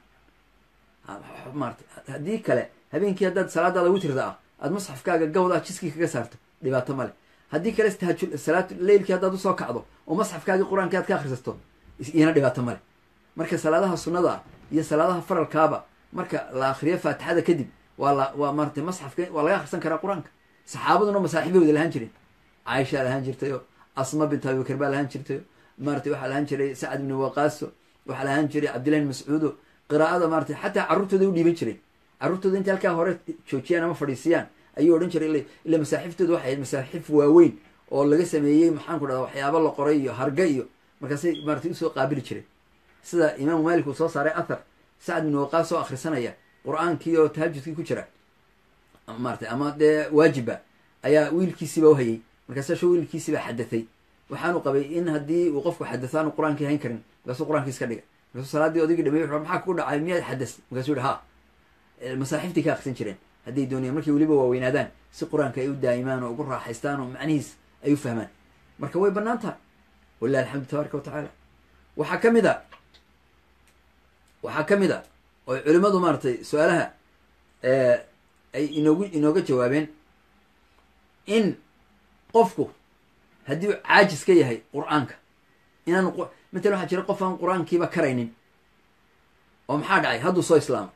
maarata haddii kale habeenkii haddaad salaadaada witrda ah aad masxafkaaga gawdaa jiskii kaga saarto dhibaato male haddii kale tahaju salaat leylkii haddaad usoo kacdo oo masxafkaagii qur-aankii aad ka akhrisato iyana dhibaato male marka salaadaha sunnada ah iyo salaadaha faralkaaba marka la akriyo faatixada kadib waa la waa maaratay masxafka waa laga akhrisan karaa qur-aanka saxaabaduna masaaxibbay wada lahaan jireen caaishaa lahaan jirtayo asma bint abibakar baa lahaan jirtayo maaratay waxaa lahaan jiray sacad ibni waqaaso waxaa lahaan jiray cabdillahi bn mascuudo qiraa'ada maaratay xataa carruurtooda u dhiiban jireen carruurtooda intay halkaa hore joojiyaan ama fadhiisiyaan ayuu odhan jiray ila masaaxiftooda waxay ahayd masaaxif waaweyn oo laga sameeyey maxaanku dhahda waxyaaba la qoray iyo harga iyo markaasay maaratay usoo qaabili jireen sida imaamu maalik uu soo saaray athar sacad ibni waqaas oo akhrisanaya qur-aankii oo tahajudkii ku jira maaratay ama dee waajiba ayaa wiilkiisiiba uhayay markaasa sho wiilkiisiibaa xadathay waxaanu qabay in haddii uu qofku xadatho aanu qur-aankii hayn karin markaasuu qur-aankii iska dhiga markaasuu salaaddii odaygii dhamey wuxu maxaa kugu dhacay miyaad xadas markaasuu yihi ha masaaxiftay ka akrisan jireen hadday doonayaan markay weliba waaweynaadaan si qur-aanka ay u daa'imaan oo ugu raaxaystaan oo macnihiis ay u fahmaan marka way bannaan tahay walilahi alxamdu tabaaraka wa tacaala waxaa ka mid a waxaa ka mid a oo culimmadu maaratay su-aalaha ay inoogu inooga jawaabeen in qofku haddii uu caajis ka yahay qur-aanka inaanu matalan waxaa jira qof aan qur-aankiiba karaynin oo maxaa dhacay hadduu soo islaamo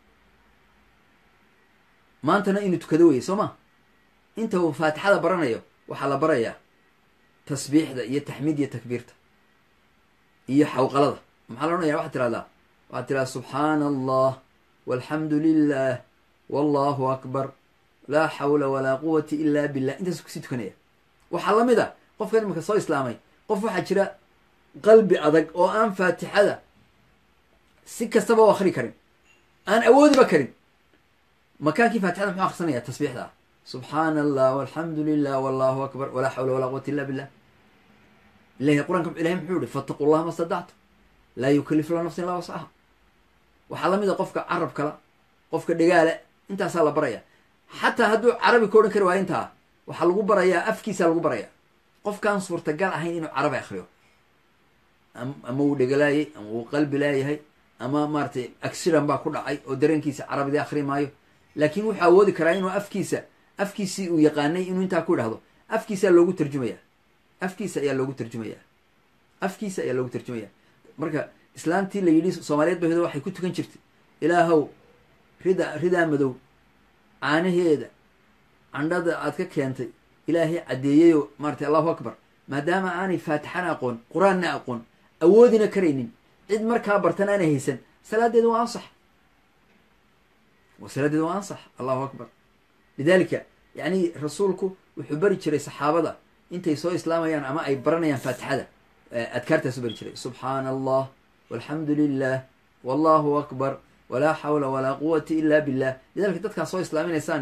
maantana inuu tukado weye soo ma inta uu faatixada baranayo waxaa la barayaa tasbiixda iyo taxmiid iyo takbiirta iyo xawqalada maxaa la odhanaya waxaad tirahdaa waxaad tirahdaa subxaana allah walxamdu lilah wallahu akbar laa xawla walaa quwata ila billah intaasu kusii tukanaya waxaa la mid a qofkan imanka soo islaamay qof waxaa jira qalbi adag oo aan faatixada si kastaba u akri karin aan awoodiba karin makaankii faatixada muxuu akrisanaya tasbiixda ah subxaana allah walxamdu lilah wallahu akbar walaa xawla walaa quwata illa billah ilahi qur-aanka ilahay muxuu yihi fattaqu llaha ma stadactu laa yukalifu la nafsin illa wascaha waxaa lamid a qofka carab kala qofka dhegaale intaasaa la baraya xataa hadduu carabi ka odhan kari waayo intaa waxaa lagu barayaa afkiisaa lagu baraya qofkaan suurtagal ahayn inuu carabi akriyo ama wuu dhegalaayay ama wuu qalbi laayahay ama maaratay accident baa ku dhacay oo dareenkiisa carabidii akri maayo laakiin wuxuu awoodi karaa inuu afkiisa afkiisii uu yaqaanay inuu intaa ku idhahdo afkiisaa loogu tarjumaya afkiisa ayaa loogu tarjumaya afkiisa ayaa loogu tarjumaya marka islaantii la yidhi soomaaliyeed bahdo waxay ku tukan jirtay ilaahow rida ridaa madow caanaheeda candhada aad ka keentay ilaahay caddeeyeyoo maaratay allahu akbar maadaama aanay faatixana aqoon qur-aanna aqoon awoodina karaynin cid markaa bartan aanay haysan salaadeeda waa ansax salaadeeda waa ansax allahu akbar lidaalika yacni rasuulku wuxuu bari jiray saxaabada intay soo islaamayaan ama ay baranayaan faatixada adkaartaasu bari jiray subxaana allah walxamdu lilah wallahu akbar walaa xawla walaa quwata ila billah lidalika dadkaa soo islaaminaysaan iyo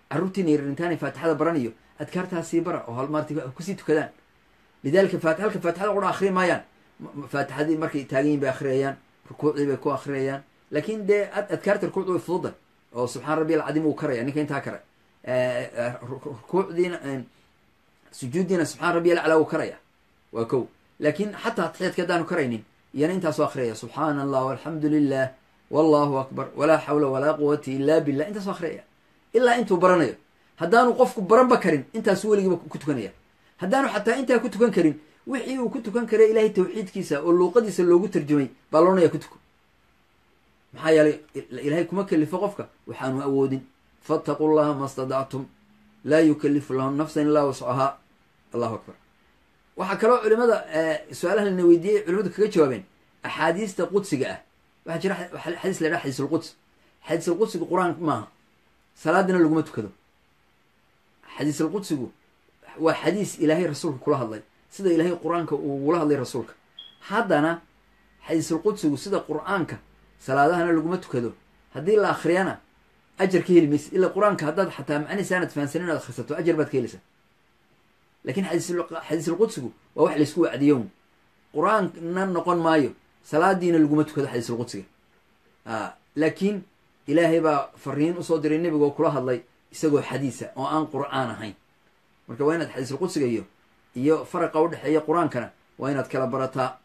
carruurtiina yarintaanay faatixada baranayo adkaartaa sii bara oo hal maarata kusii tukadaan lidalika faati halka faatixada qura akhri maayaan faatixadii markay taagan yihin bay akhriyayaan rukuucdii bay ku akhriyayaan laakin dee adkaarta rukuucda way fududa oo subxaan rabbi alcadiim uu karaya ninka intaa kare rukuucdiina sujuuddiina subxaan rabbi alaclaa uu karaya waa kow laakin xataa atixyaadka haddaanu karaynin iyana intaasoo akhriyaya subxaana allah walxamdu lilah wallahu akbar walaa xawla walaa quwata ila billah intaasoo akhriyaya ilaa intuu baranayo haddaanu qofku baranba karin intaasu weligiiba ku tukanaya haddaanu xataa intaa ku tukan karin wixii uu ku tukan karay ilahay tawxiidkiisa oo luuqadiisa loogu tarjumay baa loonaya ku tuko maxaa yeelay ilaahay kuma kelifo qofka waxaanu awoodin fattaquu llaha ma stadactum laa yukalifu lahu nafsan ilaa wascahaa allahu akbar waxaa kaloo culimada su-aalaha lana weydiiyey culimadu kaga jawaabeen axaadiista qudsiga ah waxaa jira xadiis la dhaha xadiisulquds xadiisulqudsigu qur-aan maaha salaadina laguma tukado xadiisulqudsigu waa xadiis ilaahay rasuulka kula hadlay sida ilaahay qur-aanka ugula hadlay rasuulka haddana xadiisulqudsigu sida qur-aanka salaadahana laguma tukado haddii la akhriyana ajar ka heli maysa ila qur-aanka haddaad xataa macnihiisa aanad fahansanin inaad akhrisato ajar baad ka helaysaa lakin xadiisulqudsigu waa wax laysku wacdiyon qur-aanna noqon maayo salaadiina laguma tukado xadiisulqudsiga laakiin ilaahay baa fariin usoo diray nebiga oo kula hadlay isagoo xadiisa oo aan qur-aan ahayn marka waa inaad xadiisulqudsiga iyo iyo faraqa udhexeeya qur-aankana waa inaad kala barataa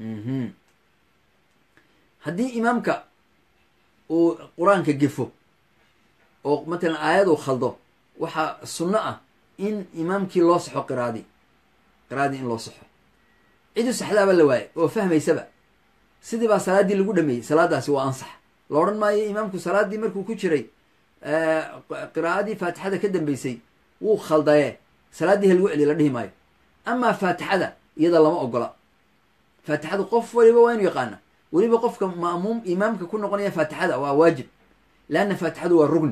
haddii imaamka uu qur-aanka gefo oo matalan aayaduu khaldo waxaa sunno ah in imaamkii loo saxo qiraadi qiraadii in loo saxo cidu saxdaaba la waaye oo fahmaysaba sidii baa salaaddii lagu dhameeyey salaadaasi waa ansax la odhan maayo imaamku salaaddii markuu ku jiray qiraa'adii faatixada ka dambeysay wuu khaldaye salaaddii ha lagu celiya la dhihi maayo amaa faatixada iyada lama ogola faatixadu qof waliba waa inu yaqaana weliba qofka ma'muum imaamka ku noqonaya faatixada waa waajib leanna faatixadu waa rugni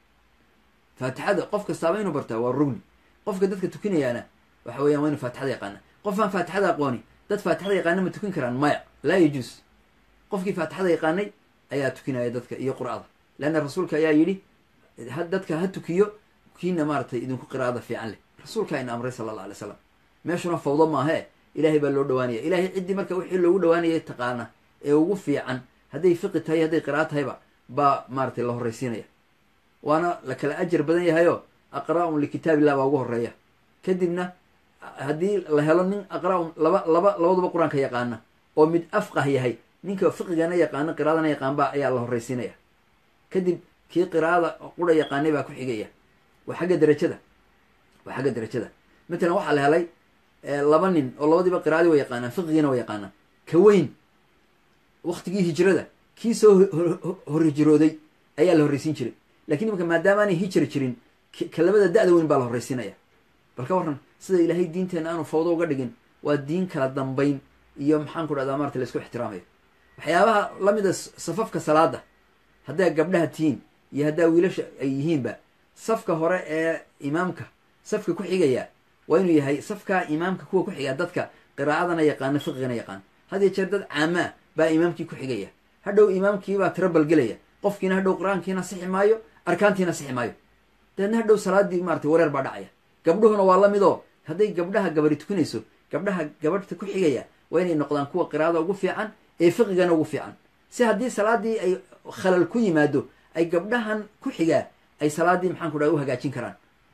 faatixada qof kastaaba inuu bartaa waa rugni qofka dadka tukinayaana waxa weyan waa inu faatixada yaqaana qofaan faatixada aqooni dad faatixada yaqaana ma tukin karaan maya laa yajuus qofkii faatixada yaqaanay ayaa tukinaya dadka iyo qur'ada leanna rasuulka ayaa yidhi dadka ha tukiyo kiina maaratay idinku qiraa'ada fiican leh rasuulkaa ina amray sala alla alay slam meeshuna fawdo maahe ilaahay baa loo dhawaanaya ilahay ciddii marka wixii loogu dhawaanayay taqaana ee ugu fiican hadday fiqi tahay hadday qira'a tahayba baa maaratay la horraysiinaya waana la kala ajar badan yahayo aqra'un likitaabillah baa ugu horeeya kadibna haddii la helo nin aqra'un laba laba labaduba qur-aanka yaqaana oo mid afqah yahay ninka fiqigana yaqaana qiraadana yaqaanba ayaa la horraysiinaya kadib kii qiraa'ada qura yaqaanay baa ku xigaya waa xagga derajada waa xagga derajada matalan waxaa la helay laba nin oo labadiiba qiraadii wa yaqaanaan fiqigiina wa yaqaanaan ka weyn waktigii hijrada kii soo hor hijrooday ayaa la horraysiin jiray lakin imanka maadaamaanay hijra jirin ka labada da-da weyn baa la horraysiinaya bal ka warran sida ilaahay diinteena aanu fawdo uga dhigin waa diin kala dambayn iyo maxaan ku dhahdaa marata laisku ixtiraamayo waxyaabaha lamida safafka salaada haddaa gabdhaha tihiin iyo haddaa wiilasha ay yihiinba safka hore ee imaamka safka ku xigaya waa inuu yahay safkaa imaamka kuwa ku xigaa dadka qiraa'adana yaqaana fiqigana yaqaan hadiyo jeer dad caamaa baa imaamkii ku xigaya hadhow imaamkiibaa tiro balgelaya qofkiina hadhow qur-aankiina sixi maayo arkaantiina sixi maayo dabeedna hadhow salaadii maratay wareer baa dhacaya gabdhuhuna waa la midoo hadday gabdhaha gabari tukanayso gabdhaha gabadhta ku xigaya waa inay noqdaan kuwa qiraa'ada ugu fiican ee fiqigana ugu fiican si haddii salaadii ay khalal ku yimaado ay gabdhahan ku xigaa ay salaadii maxaan ku dhaha u hagaajin karaan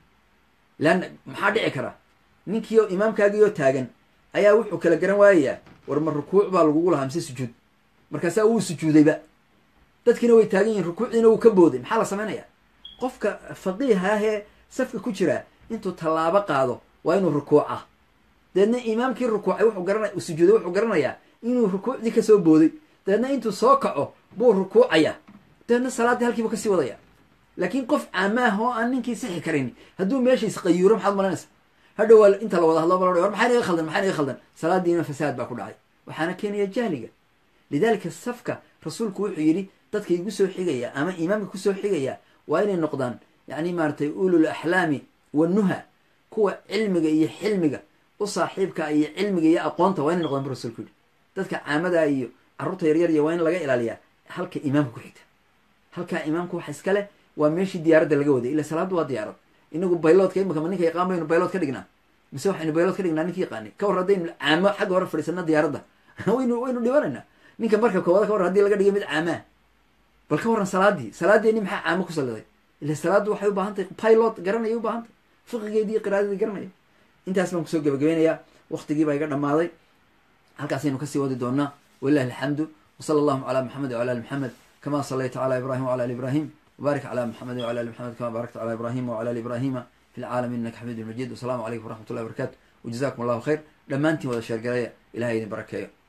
leanna maxaa dhici kara ninkiio imaamkaagiioo taagan ayaa wuxuu kala garan waayayaa war ma rukuuc baa lagugu lahaa mise sujuud markaasaa wuu sujuudayba dadkiina way taagan yihin rukuucdiina wuu ka booday maxaa la samaynayaa qofka faqiiha ahee safka ku jiraa intuu tallaabo qaado waa inuu rukuuca dabeedna imaamkii rukuucay wuxuu garana sujuuday wuxuu garanayaa inuu rukuucdii kasoo booday dabeedna intuu soo kaco buu rukuucaya dabeedna salaaddii halkiibu kasii wadaya laakiin qof caamaah oo aan ninkii sixi karin hadduu meesha isqayuuro maxaad malanaysa hadhow waa inta la wada hadlo bal war maxaa naga khaldan maxaa naga khaldan salaadiina fasaad baa ku dhacay waxaana keenaya jahliga lidaalika safka rasuulku wuxuu yidhi dadka igu soo xigaya ama imaamka kusoo xigaya waa inay noqdaan yacni maaratay ulul axlaami wanuha kuwa cilmiga iyo xilmiga u saaxiibka iyo cilmiga iyo aqoonta waa inay noqdaan bu rasuulku yidhi dadka caamada iyo carruurta yaryar iyo waa in laga ilaaliyaa halka imaamka ku xigta halkaa imaamka waxa iska leh waa meeshii diyaaradda laga waday ila salaaddu waa diyaarad inagu bayloodka imika ma ninka yaqaan baynu baylood ka dhignaa mise waxaynu baylood ka dhignaa ninka yaqaani ka war haddaynu caamo xagga hore fadhiisana diyaaradda waynu waynu dhibanaynaa ninka marka koobada ka war hadii laga dhigay mid caamaa bal ka warran salaadii salaadeeni maxaa caamo ku saliday ila salaaddu waxay u baahan tahay pilot garanaya u baahan tahay fiqigeedii iyo qiraadadii garanaya intaas baan kusoo gebagabeynayaa waktigii baa iga dhammaaday halkaasaynu kasii wadi doonaa walilahi alxamdu wsala allahuma calaa maxamed wala ali maxamed kama salayta cala ibrahim wala ali ibrahim wbaarik cala maxamed wala ali maxamed kama baarakta cala ibrahima wala ali ibrahima fi lcaalamiin innaka xamiidun majid wasalaamu calaykum waraxmat ullahi barakatu wajazakum allahu khayr dhammaantiin wada sheergareeya ilahay idin barakeeyo